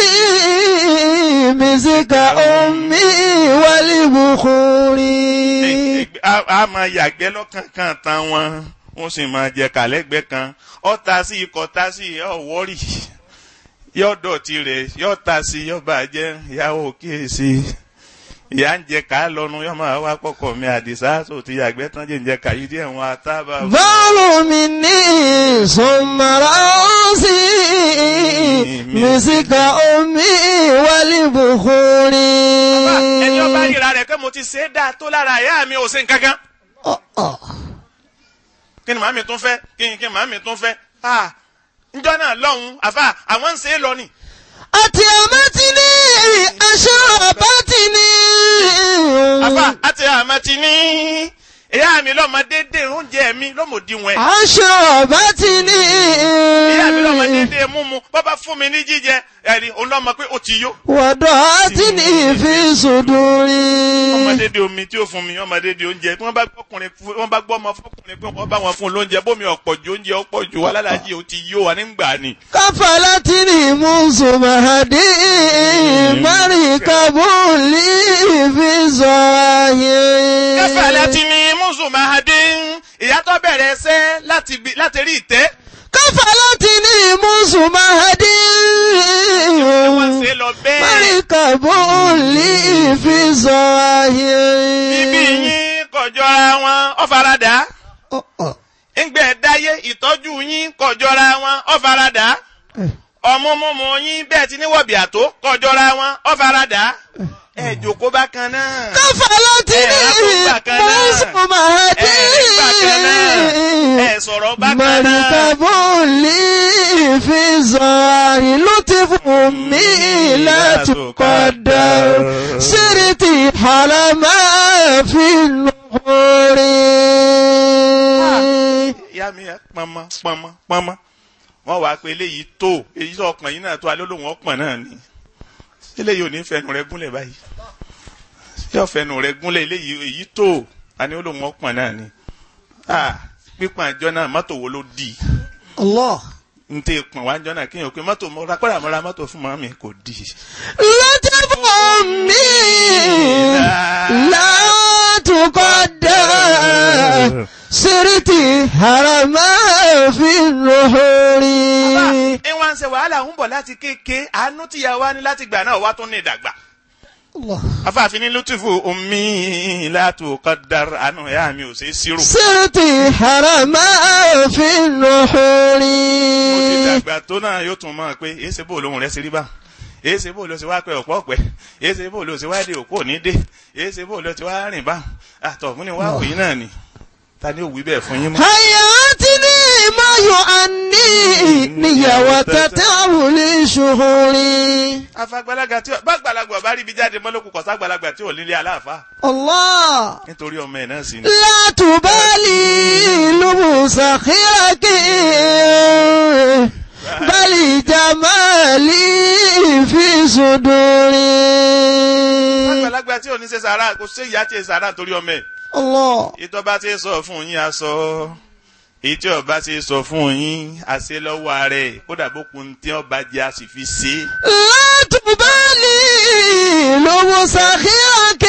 مسك أمي والبخور a máa yàgbẹ́ lọ́kànkàn tán wọn wọ́n sì máa jẹ kàlẹ́gbẹ́ kan ọ̀tá sí ikọ̀ tá sí ọ̀wọ́rì yóò dọ̀tí rẹ̀ yóò ta sí yóò bàjẹ́ ìyàwó kíyèsí ìyá ń jẹ ká lọ́nu yóò máa wá pọ̀kọ̀ mi àdìsá tó ti yàgbẹ́ tán jẹ́ ń jẹ kàyí díẹ̀ wọn àtàbà. بعد مني ثم راسي مسك أمي والبخور ẹni ọba ríra rẹ̀ pé mo ti ṣe é dáa tó lára ìyá mi ò ṣe nǹkan kan kí ni màmí tún fẹ́ kí ni kí ni màmí tún fẹ́ ah njọ́ náà lọ́hùn-ún àfà àwọn ń ṣe é lọ ni. أتيمتني أشربتني àfà àti àmàtí ní ìyá mi lọ́mọ déédéé oúnjẹ mi lọ́mọdéwọ̀n ẹ̀. أشربتني ìyá mi lọ́mọ déédéé múmu bọ́bá fún mi ní jíjẹ ẹ̀rí òun lọ́mọ pé ó ti yó. وضعتني في صدوري ọmọ déédéé omi tí ó fún mi ọmọ déédéé oúnjẹ tí wọ́n bá gbọ́kùnrin fún- wọ́n bá gbọ́ ọmọ fọkùnrin pé wọ́n bá wọn fún lóúnjẹ bómi ọ̀pọ̀ ju oúnjẹ ọ̀pọ̀ ju alálàájì ó ti yó wa nígbà ni. كفلتني منذ مهدي مركب لي في ظاهر kẹfà láti ní mùsùlùmáhadé ìyá tó bẹ̀rẹ̀ ẹsẹ̀ láti bi- láti rí ìtẹ́. كفلتني musumadi. wọ́n ṣe lọ bẹ́ẹ̀. Marikabu li fi zahiri. bíbí yín kọjọra wọn ọ̀faradà. Oh, oh. ńgbẹ́ dáyé ìtọ́jú yín kọjọra wọn ọ̀faradà. Eh. ọmọmọmọ yín bẹ́ẹ̀ ti níwọ̀bì àtó kọjọra wọn ọ̀faradà. ẹ jòkó bákan náà. Kafalati ẹ rákò bákan náà. musumadi. ẹ rí bákan náà. ẹ sọ̀rọ̀ bákan náà. Marikabu li fi zahiri. Lutifu mi la tuqaddar. Siriti halama fi nuhuri. ìyá mi ẹ pọnmọ pọnmọ pọnmọ wọn wàá pé eléyìí tó èyí tó ọpọn yìí náà tó alólùwọn ọpọn náà ni eléyìí ò ní fẹnu rẹ gúnlẹ̀ báyìí yóò fẹnu rẹ gúnlẹ̀ eléyìí èyí tó àní olóhùn ọpọn náà ni ah pípọn àjọ náà mọ́tò wo ló di Allah. n tẹ pọn wá àjọ náà kéèyàn pé mọ́tò mo ra kọ́ra mo ra mọ́tò fún màmí kò di. لطف مني لا تقدر سرت هرما في النهور ẹ wá ń ṣe wàhálà ń bọ̀ láti kéèké àánú tìyà wa ní láti gbà náà wá tún ní ìdàgbà. الله afáàfin ní lùtùfù omi látòkọ́dár àánú ẹ̀yà mi ò ṣe é sírò. سرت هرما في النهور mo ti dàgbà tó náà yóò tún mọ̀ pé èsì bò lóhùn rẹ̀ ṣe rí bá èsì bò ló ṣe wá pẹ́ ọ̀pọ̀ ọ̀pẹ́ èsì bò ló ṣe wá dé òkú òní dé èsì bò ló ti wá rìn bá àtọ̀ fún ni wá òyìn náà ni ta ni ó wí bẹ́ẹ̀ fún yín mọ́. حياتني ما يؤني نية وتتعب لشهوري afagbalaga tí bá gbalagbà bá rí ibi jáde mọ́lókù kọ̀sá gbalagbà tí ò nílé aláàfáà الله nítorí ọmọ ẹ̀ náà sì ni. لا تبالي لبوس خيرك بل جمالي في صدوري agbalagbà tí ò ní ṣe sàrà kò ṣe ìyá tí ì sàrà nítorí ọmọ ẹ̀. الله ìtọ́ bá ti sọ fún yín aṣọ ìtí ọba ti sọ fún yín àṣẹ lọ́wọ́ rẹ̀ kódà bókun tí ọba jẹ́ a sì fi ṣe é. لا تبالي لبوس خيرك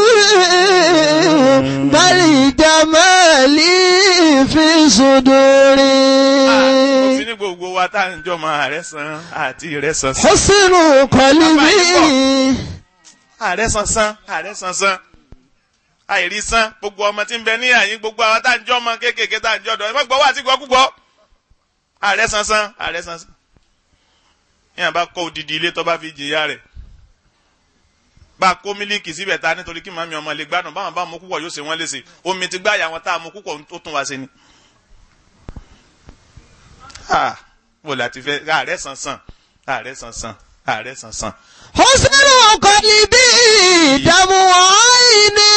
بل جمالي في òfin صدوري ní gbogbo wa tá à ń jọmọ ààrẹ san àti ìrẹ san san. حسن قلبي ààrẹ san san ààrẹ san san àìrí san gbogbo ọmọ tí ń bẹ ní àyín gbogbo àwọn tá à ń jọmọ kéékèèké tá à ń jọdọ ẹ má gbọ́ wá sí gbọ́ púpọ̀ ààrẹ san san ààrẹ san san. yíyan bá kọ́ odidi ilé tó bá fi jìyà rẹ̀ bá a kó mílíkì síbẹ̀ ta nítorí kí màmí ọmọ lè gbádùn báwọn bá mú púpọ̀ yóò ṣe wọ́n léṣe omi ti gbáyà wọn tá a mú púpọ̀ ó tún wá sí ni. Ah, wò láti fẹ́ ààrẹ san san ààrẹ san san ààrẹ san san. حسن قلبي دم عيني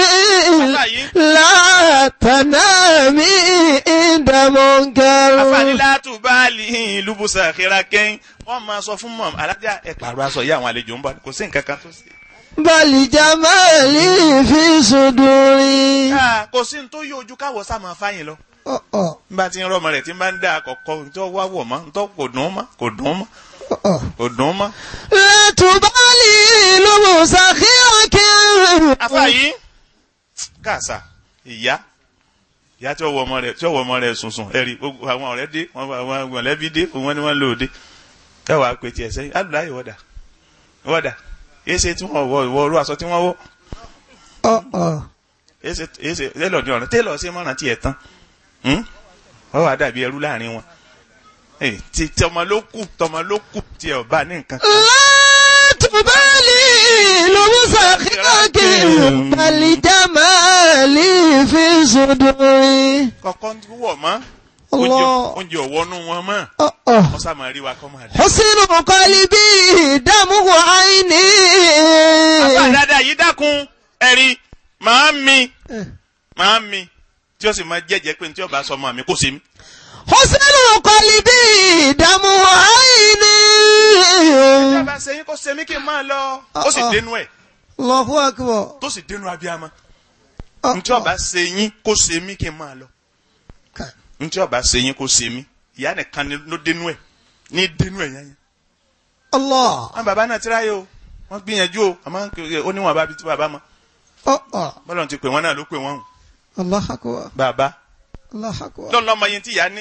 لا تنامي عند منكر afanilatu baali lubusa kiraken wọn máa sọ fún mọ alájà ẹ pààrọ̀ aṣọ yìí àwọn àlejò ń bọ̀ kò sí nǹkan kan tó sí. بل جمالي في صدوري Ah, kò sí ní tó yí ojú káwọ sá máa fáyìn lọ. أه أه n bá ti ń rọmọ rẹ tí n bá ń dá àkọ́kọ́ tó wá wọ̀ mọ́ tó kò dùn mọ́ kò dùn mọ́ أه kò dùn mọ́. لا تبالي لبوس خيرك afa yìí káàsà ìyá ìyá tí ó wọ ọmọ rẹ tí ó wọ ọmọ rẹ sùnsùn ẹrí gbogbo àwọn ọ̀rẹ́ dé wọn àwọn mọ̀lẹ́bí dé wọn ni wọn lò dé ẹ wàá pè tiẹ̀ sẹ́yìn alùláyè wọdà wọdà èsè tí wọn wọ ìwọ orú aṣọ tí wọn wọ أه أه èsè èsè télọ̀ ní ọ̀ràn télọ̀ ṣe mọ́ràn tiẹ̀ tán Hmm? wọ́n wàá dàbí ẹrú láàrin wọn Eh, ti tọmọ ló kù tọmọ ló kù tiẹ̀ ọba ní nǹkan. لا تبالي لبوس خيرك بل جمالي في صدوري kọ̀kọ́ ń wọ̀ mọ́ oúnjẹ الله oúnjẹ ọ̀wọ́nú wọn mọ́ أه أه wọ́n sá máa rí wa kọ́ máa dé. حسن قلبي دمه عيني bàbá dáadáa yìí dákun ẹ̀rí màá mi màá mi tí ó sì máa jẹ́jẹ́ pé ní tí ọba sọ ọmọ mi kò sí mi. حسن قلبي دمه عيني tí ọba ṣe yín kó ṣe mí kí n máa lọ ó sì dénú ẹ̀ الله أكبر tó sì dénú abiyamọ ní tí ọba ṣe yín kó ṣe mí kí n máa lọ ní tí ọba ṣe yín kó ṣe mí ìyá nìkan ni ló dénú ẹ̀ ní dénú ẹ̀ yẹn yẹn. الله wọn bàbá náà tíráyé o wọn gbìyànjú o àmọ́ ó níwọ̀n bá bi tí bàbá mọ أه أه bọ́lá ti pè wọ́n náà ló pè wọ́n o الله أكبر bàbá الله أكبر lọ́nà ọmọ yẹn tí ìyá ní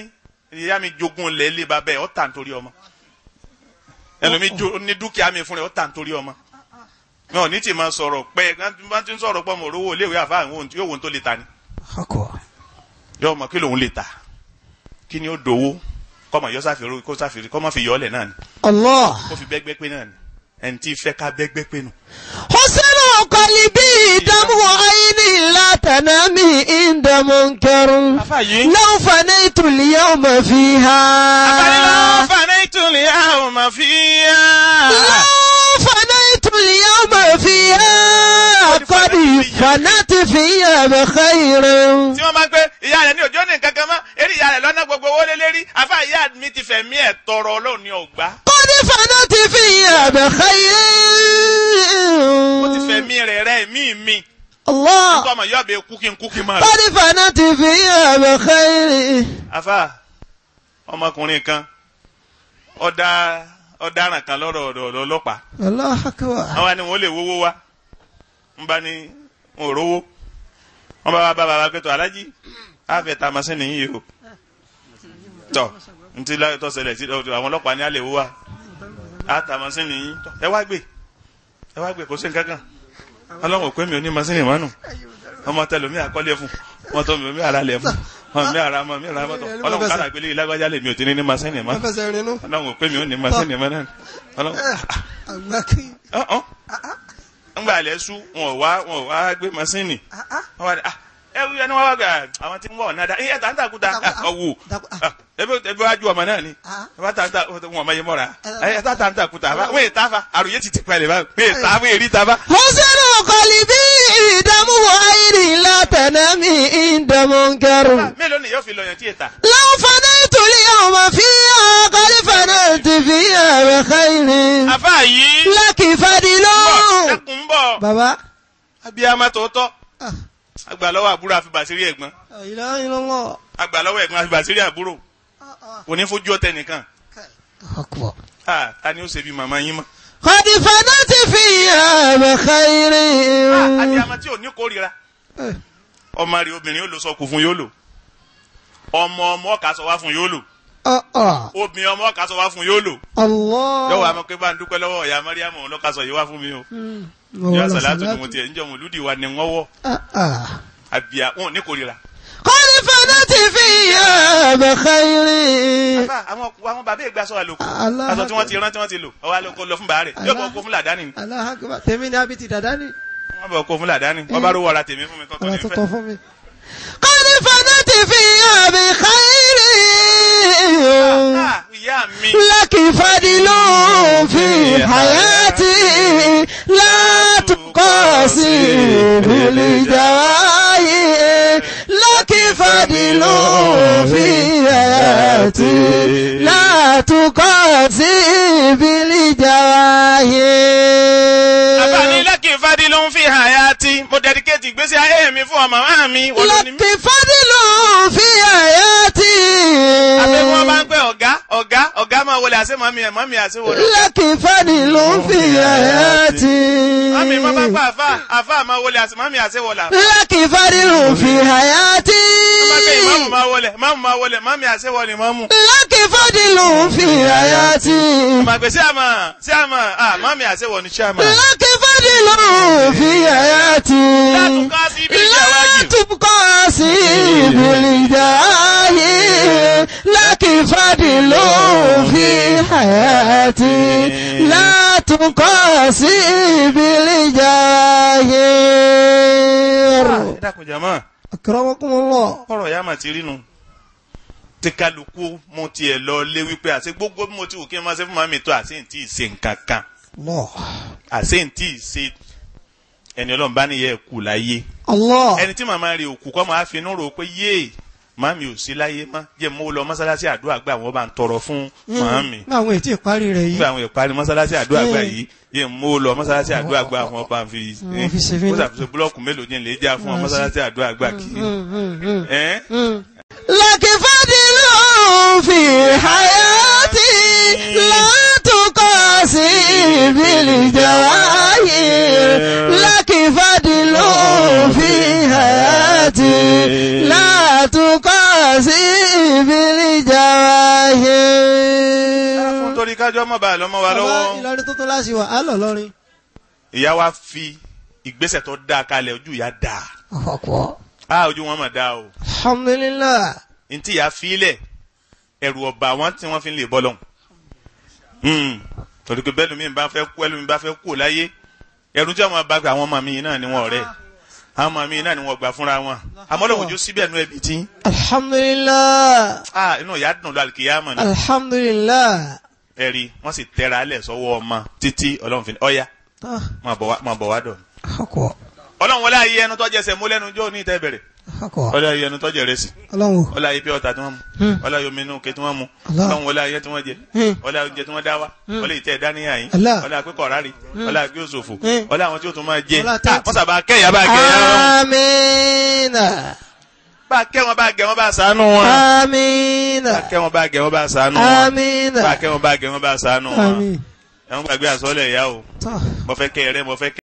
ìyá mi jogún lẹ̀ lé bàbá ẹ̀ ọ́ tà nítorí ọmọ ẹlòmí jo ní dúkìá mi fún rẹ̀ ọ́ tà nítorí ọmọ mi ò ní tì máa sọ̀rọ̀ pẹ́ bá ti ń sọ̀rọ̀ pọ̀ mọ̀ rówó léwé àfa àwọn ohun tí yóò wo ohun tó lè ta ni akọ yóò mọ̀ kí lòun lè ta kí ni ó dowó kọ́mọ yọ sáfìrí kó sáfìrí kọ́mọ fi yọ ọ́ lẹ̀ náà ni allah kó fi bẹ́gbẹ́ pé náà ni ẹni tí fẹ́ ká bẹ́gbẹ́ pé nù. husnu qalbi damu ayni la tanami inda munkar afa yìí. law fanaytu al-yawma fiha àbálẹ́ fàánà ìtúlẹ̀ àwọn ọmọ fi yá. law fanaytu al-yawma fiha qad fanat fiha bi khairin tí wọ́n máa ń pẹ́ ìyá rẹ̀ ní òjò ní nǹkan kan mọ́ eré ìyá rẹ̀ lọ́nà gbogbo owó lé lérí àfa ìyá mi ti fẹ̀mí ẹ̀ tọrọ ọlọ́run ní ọgbà qad fanat fiha bi ó ti khairin fẹ̀mí rẹ̀ rẹ̀ mí mi allah nítorí ọmọ yóò bẹ kú kí n kú kí n máa lọ. qad fanat fiha bi khairin àfa ọmọkùnrin kan ọ̀dà ọ̀daràn kan lọ́rọ̀ ọ̀dọ̀ ọlọ́pàá allah akbar àwa ni wọ́n lè wówó wa ń bá ní wọn ò rówó wọ́n bá wa bá bàbá pẹ̀tọ́ alájí àfẹ́ ta masínì yìí o tọ́ ntí tọ́ ṣẹlẹ̀ sí àwọn ọlọ́pàá ní alẹ́ wó wa á ta masínì yìí tọ́ ẹ wá gbé ẹ wá gbé kò sí nǹkan kan ọlọ́run ò pé mi ò ní masínì mọ́nù ọmọ tẹlomi àkọlé fún ọmọ tó mi ara lẹ̀ fún ọmọ mi ara mọ mi ara mọ́tò ọlọ́run kára gbélé ìlágbájá lè mi ò ti ní ní masínì mọ́ fẹsẹ̀ rinú ọlọ́run ò pé mi ò ní masínì mọ́ náà ọlọ́run àgbákì ọ̀hún ńgbà alẹ́ sú wọn ò wá wọn ò wá gbé masínì wọn wá ní ah ẹ wúyẹ ni wọn wá gbà àwọn tí ń wọ ọ̀nà dá ẹ tà ń tàkúta ọ̀wù ẹbí ẹbí wájú ọmọ náà ni ẹ bá tà ń tà wọn ọmọ yẹn mọ́ra ẹ tà tà ń tàkúta wọn èyí tà fa àròyé ti ti pẹ̀lẹ́ bá wọn èyí tà wọn èrí tà fa. husnu qalbi damu ayni la tanami inda munkar mélòó ni yóò fi lọ yàn tí yẹ ta. law fanaytu al-yawma fiha qad fanat fiha bi khairin àfa yìí laki bọ̀ fadilun ẹkùn ń bọ̀ baba abiyamọ tòótọ́ agbàlọ́wọ́ àbúrò àfi bàṣírí ẹ̀gbọ́n ilaha illallah agbàlọ́wọ́ ẹ̀gbọ́n àfi bàṣírí àbúrò kò ní fojú ọtẹ nìkan akbar ah ta ni ó ṣe bí màmá yín mọ́. qad fanat fiha bi khairin abiyamọ tí ò ní kórìíra ọmọ rẹ̀ obìnrin yóò lò sọkù fún yóò lò ọmọ ọmọ ọkà sọ wá fún yóò lò ah ah obìnrin ọmọ ọkà sọ wá fún yóò lò allah yọwọ àmọ́ pé bá ń dúpẹ́ lọ́wọ́ ìyá mariam ọlọkà sọ yìí wá fún mi o yọ sàlátù ni mo tiẹ̀ ń jọ mọlúdì wa ni wọn wọ ah ah àbíyá wọn ò ní kórìíra. قد فنت فيها بخير àbá àwọn àwọn bàbá ìgbà sọ àlòkù Allah aṣọ tí wọ́n ti rán tí wọ́n ti lò ọwọ́ àlòkù lọ fún bàárẹ̀ yóò bọ̀ kó fún làdáni ni Allah akbar tèmi ni abiti dada ni wọ́n bọ̀ kó fún làdáni wọ́n bá rówó ọ̀ra tèmi fún mi tọ́tọ́ ọ̀rọ̀ ní tó fẹ́. tọ́ fún mi. قد فنت فيها بخير Ah, ìyá mi لك فضل في حياتي لا تقاسي بالجواهر لك فضل في حياتي لا تقاسي àbáni بالجواهر lẹ́kì ìfádìí ló ń fi hàn yá tí mo dẹ́díkéètì ìgbésí ayé mi fún ọmọ máa mi wọ́n ló ní mí. لك فضل في حياتي àbí wọ́n bá ń pẹ́ ọ̀gá ọ̀gá ọ̀gá máa wọlé àṣẹ mọ́mí ẹ̀ mọ́mí àṣẹ wọlé. لك فضل في حياتي mọ́mí má bá pa àfà àfà máa wọlé àṣẹ mọ́mí àṣẹ wọlé. لك فضل في حياتي wọ́n bá pẹ́ ìmáàmù máa wọlé máàmù máa wọlé mọ́mí àṣẹ wọlé mọ́mù. لك فضل في حياتي ọmọ àgbẹ̀ sí àmà sí àmà ah mọ́mí àṣẹ wọ ní sí àmà. لك فضل في حياتي látùkọ́ sí ibi ìjà لا wájú. تبقى سيب الجاه لك فضل في حياتي لا تقاسي بالجاه ẹ dákun jàmá أكرمكم الله ọ̀rọ̀ ya mà ti rí nu. tí kálukú mo tiẹ̀ lọ lé wípé àti gbogbo bí mo ti wù kí n máa ṣe fún màmí tó àti ntí ṣe nǹkan kan الله àti ntí ṣe ẹni ọlọ́run bá níyẹ kù láyé. الله ẹni tí màmá rẹ̀ òkú kọ́ máa fi inú rò pé yéè màmí ò sí láyé mọ́ jẹ́ mo lọ mọ́sálásí àdúrà gbà wọ́n bá ń tọrọ fún màmí. ní àwọn ètí ìparí rẹ̀ yìí nígbà àwọn ìparí mọ́sálásí àdúrà gbà yìí yé mo lọ mọ́sálásí àdúrà gbà wọ́n bá ń fi Wọ́n fi ṣe fílẹ̀. ó ṣàfihàn búlọ́ọ̀kù mélòó ní ilé já fún ọ mọ́sálásí àdúrà gbà kì í. ẹ́ لك فضل في حياتي لا تقاسي بالجواهر لك فضل في حياتي لا تقاسي بالجواهر kájọ́ mọ̀ bá lọ́mọ wa bàbá lọ́wọ́ ìlọrin tuntun láti wà á lọ lọrin. ìyá wa fi ìgbésẹ̀ tó dáa kalẹ̀ ojú ìyá dáa ọ̀pọ̀. á ojú wọn mà dáa o alhamdulilah. ntí ìyá fílẹ̀ ẹ̀rù ọba wọn tí wọ́n fi ń lè bọ́ lọ́hùn. Hmm. torí pé bẹ́ẹ̀ lómi bá fẹ́ kú ẹlòmí bá fẹ́ kú láyé ẹ̀rù tí wọ́n bá gba àwọn ọmọ mi náà ni wọ́n ọ̀rẹ́ àwọn ọmọ mi náà ni wọ́n gbà fúnra wọn àmọ́ lọ́wọ́ ojú síbẹ̀ nú ẹbí tí alhamdulilah. ah inú ìyá dùn lọ àlùkìyámọ̀ ni alhamdulilah. ẹ̀rí wọ́n sì tẹ́ra alẹ̀ sọ́wọ́ ọmọ títí ọlọ́run fi ní ọ̀ya Ah, máa bọ̀ wá- máa bọ̀ wá dọ̀ ọ̀pọ̀. ọlọ́run wọlé ayé ẹnu tọ́jú ẹsẹ̀ mú lẹ́nu jó ní ìtẹ́ bẹ̀rẹ̀ ọ̀pọ̀. wọlé ayé ẹnu tọ́jú ẹrẹ́ sí ọlọ́run. wọlé ayé pure water tí wọ́n mu Hmm. wọlé ayé omi inú ke tí wọ́n mu Allah. ọlọ́run wọlé ayé tí wọ́n jẹ Hmm. wọlé ayé oúnjẹ tí wọ́n dá wa wọlé ìtẹ́ ìdáníyà yín Allah. wọlé àpékọ̀ rárí wọlé àgbé òṣòfò Hmm. wọlé àwọn tí ó tún máa jẹ Wọlé Ah, àtẹ́tì. wọ́n sábà kẹ́yà bá kẹ́yà wọn amiina. bá kẹ́ wọn bá gẹ̀ wọn bá sànú wọn amiina. bá kẹ́ wọn bá gẹ̀ wọn bá sànú wọn amiina. bá kẹ́ wọn bá gẹ̀ wọn bá sànú wọn àmín. ẹ̀wọ̀n gbàgbé àsọ́lẹ̀ ìyá o tọ́. mo fẹ́ kẹ́ ẹrẹ́ mo fẹ́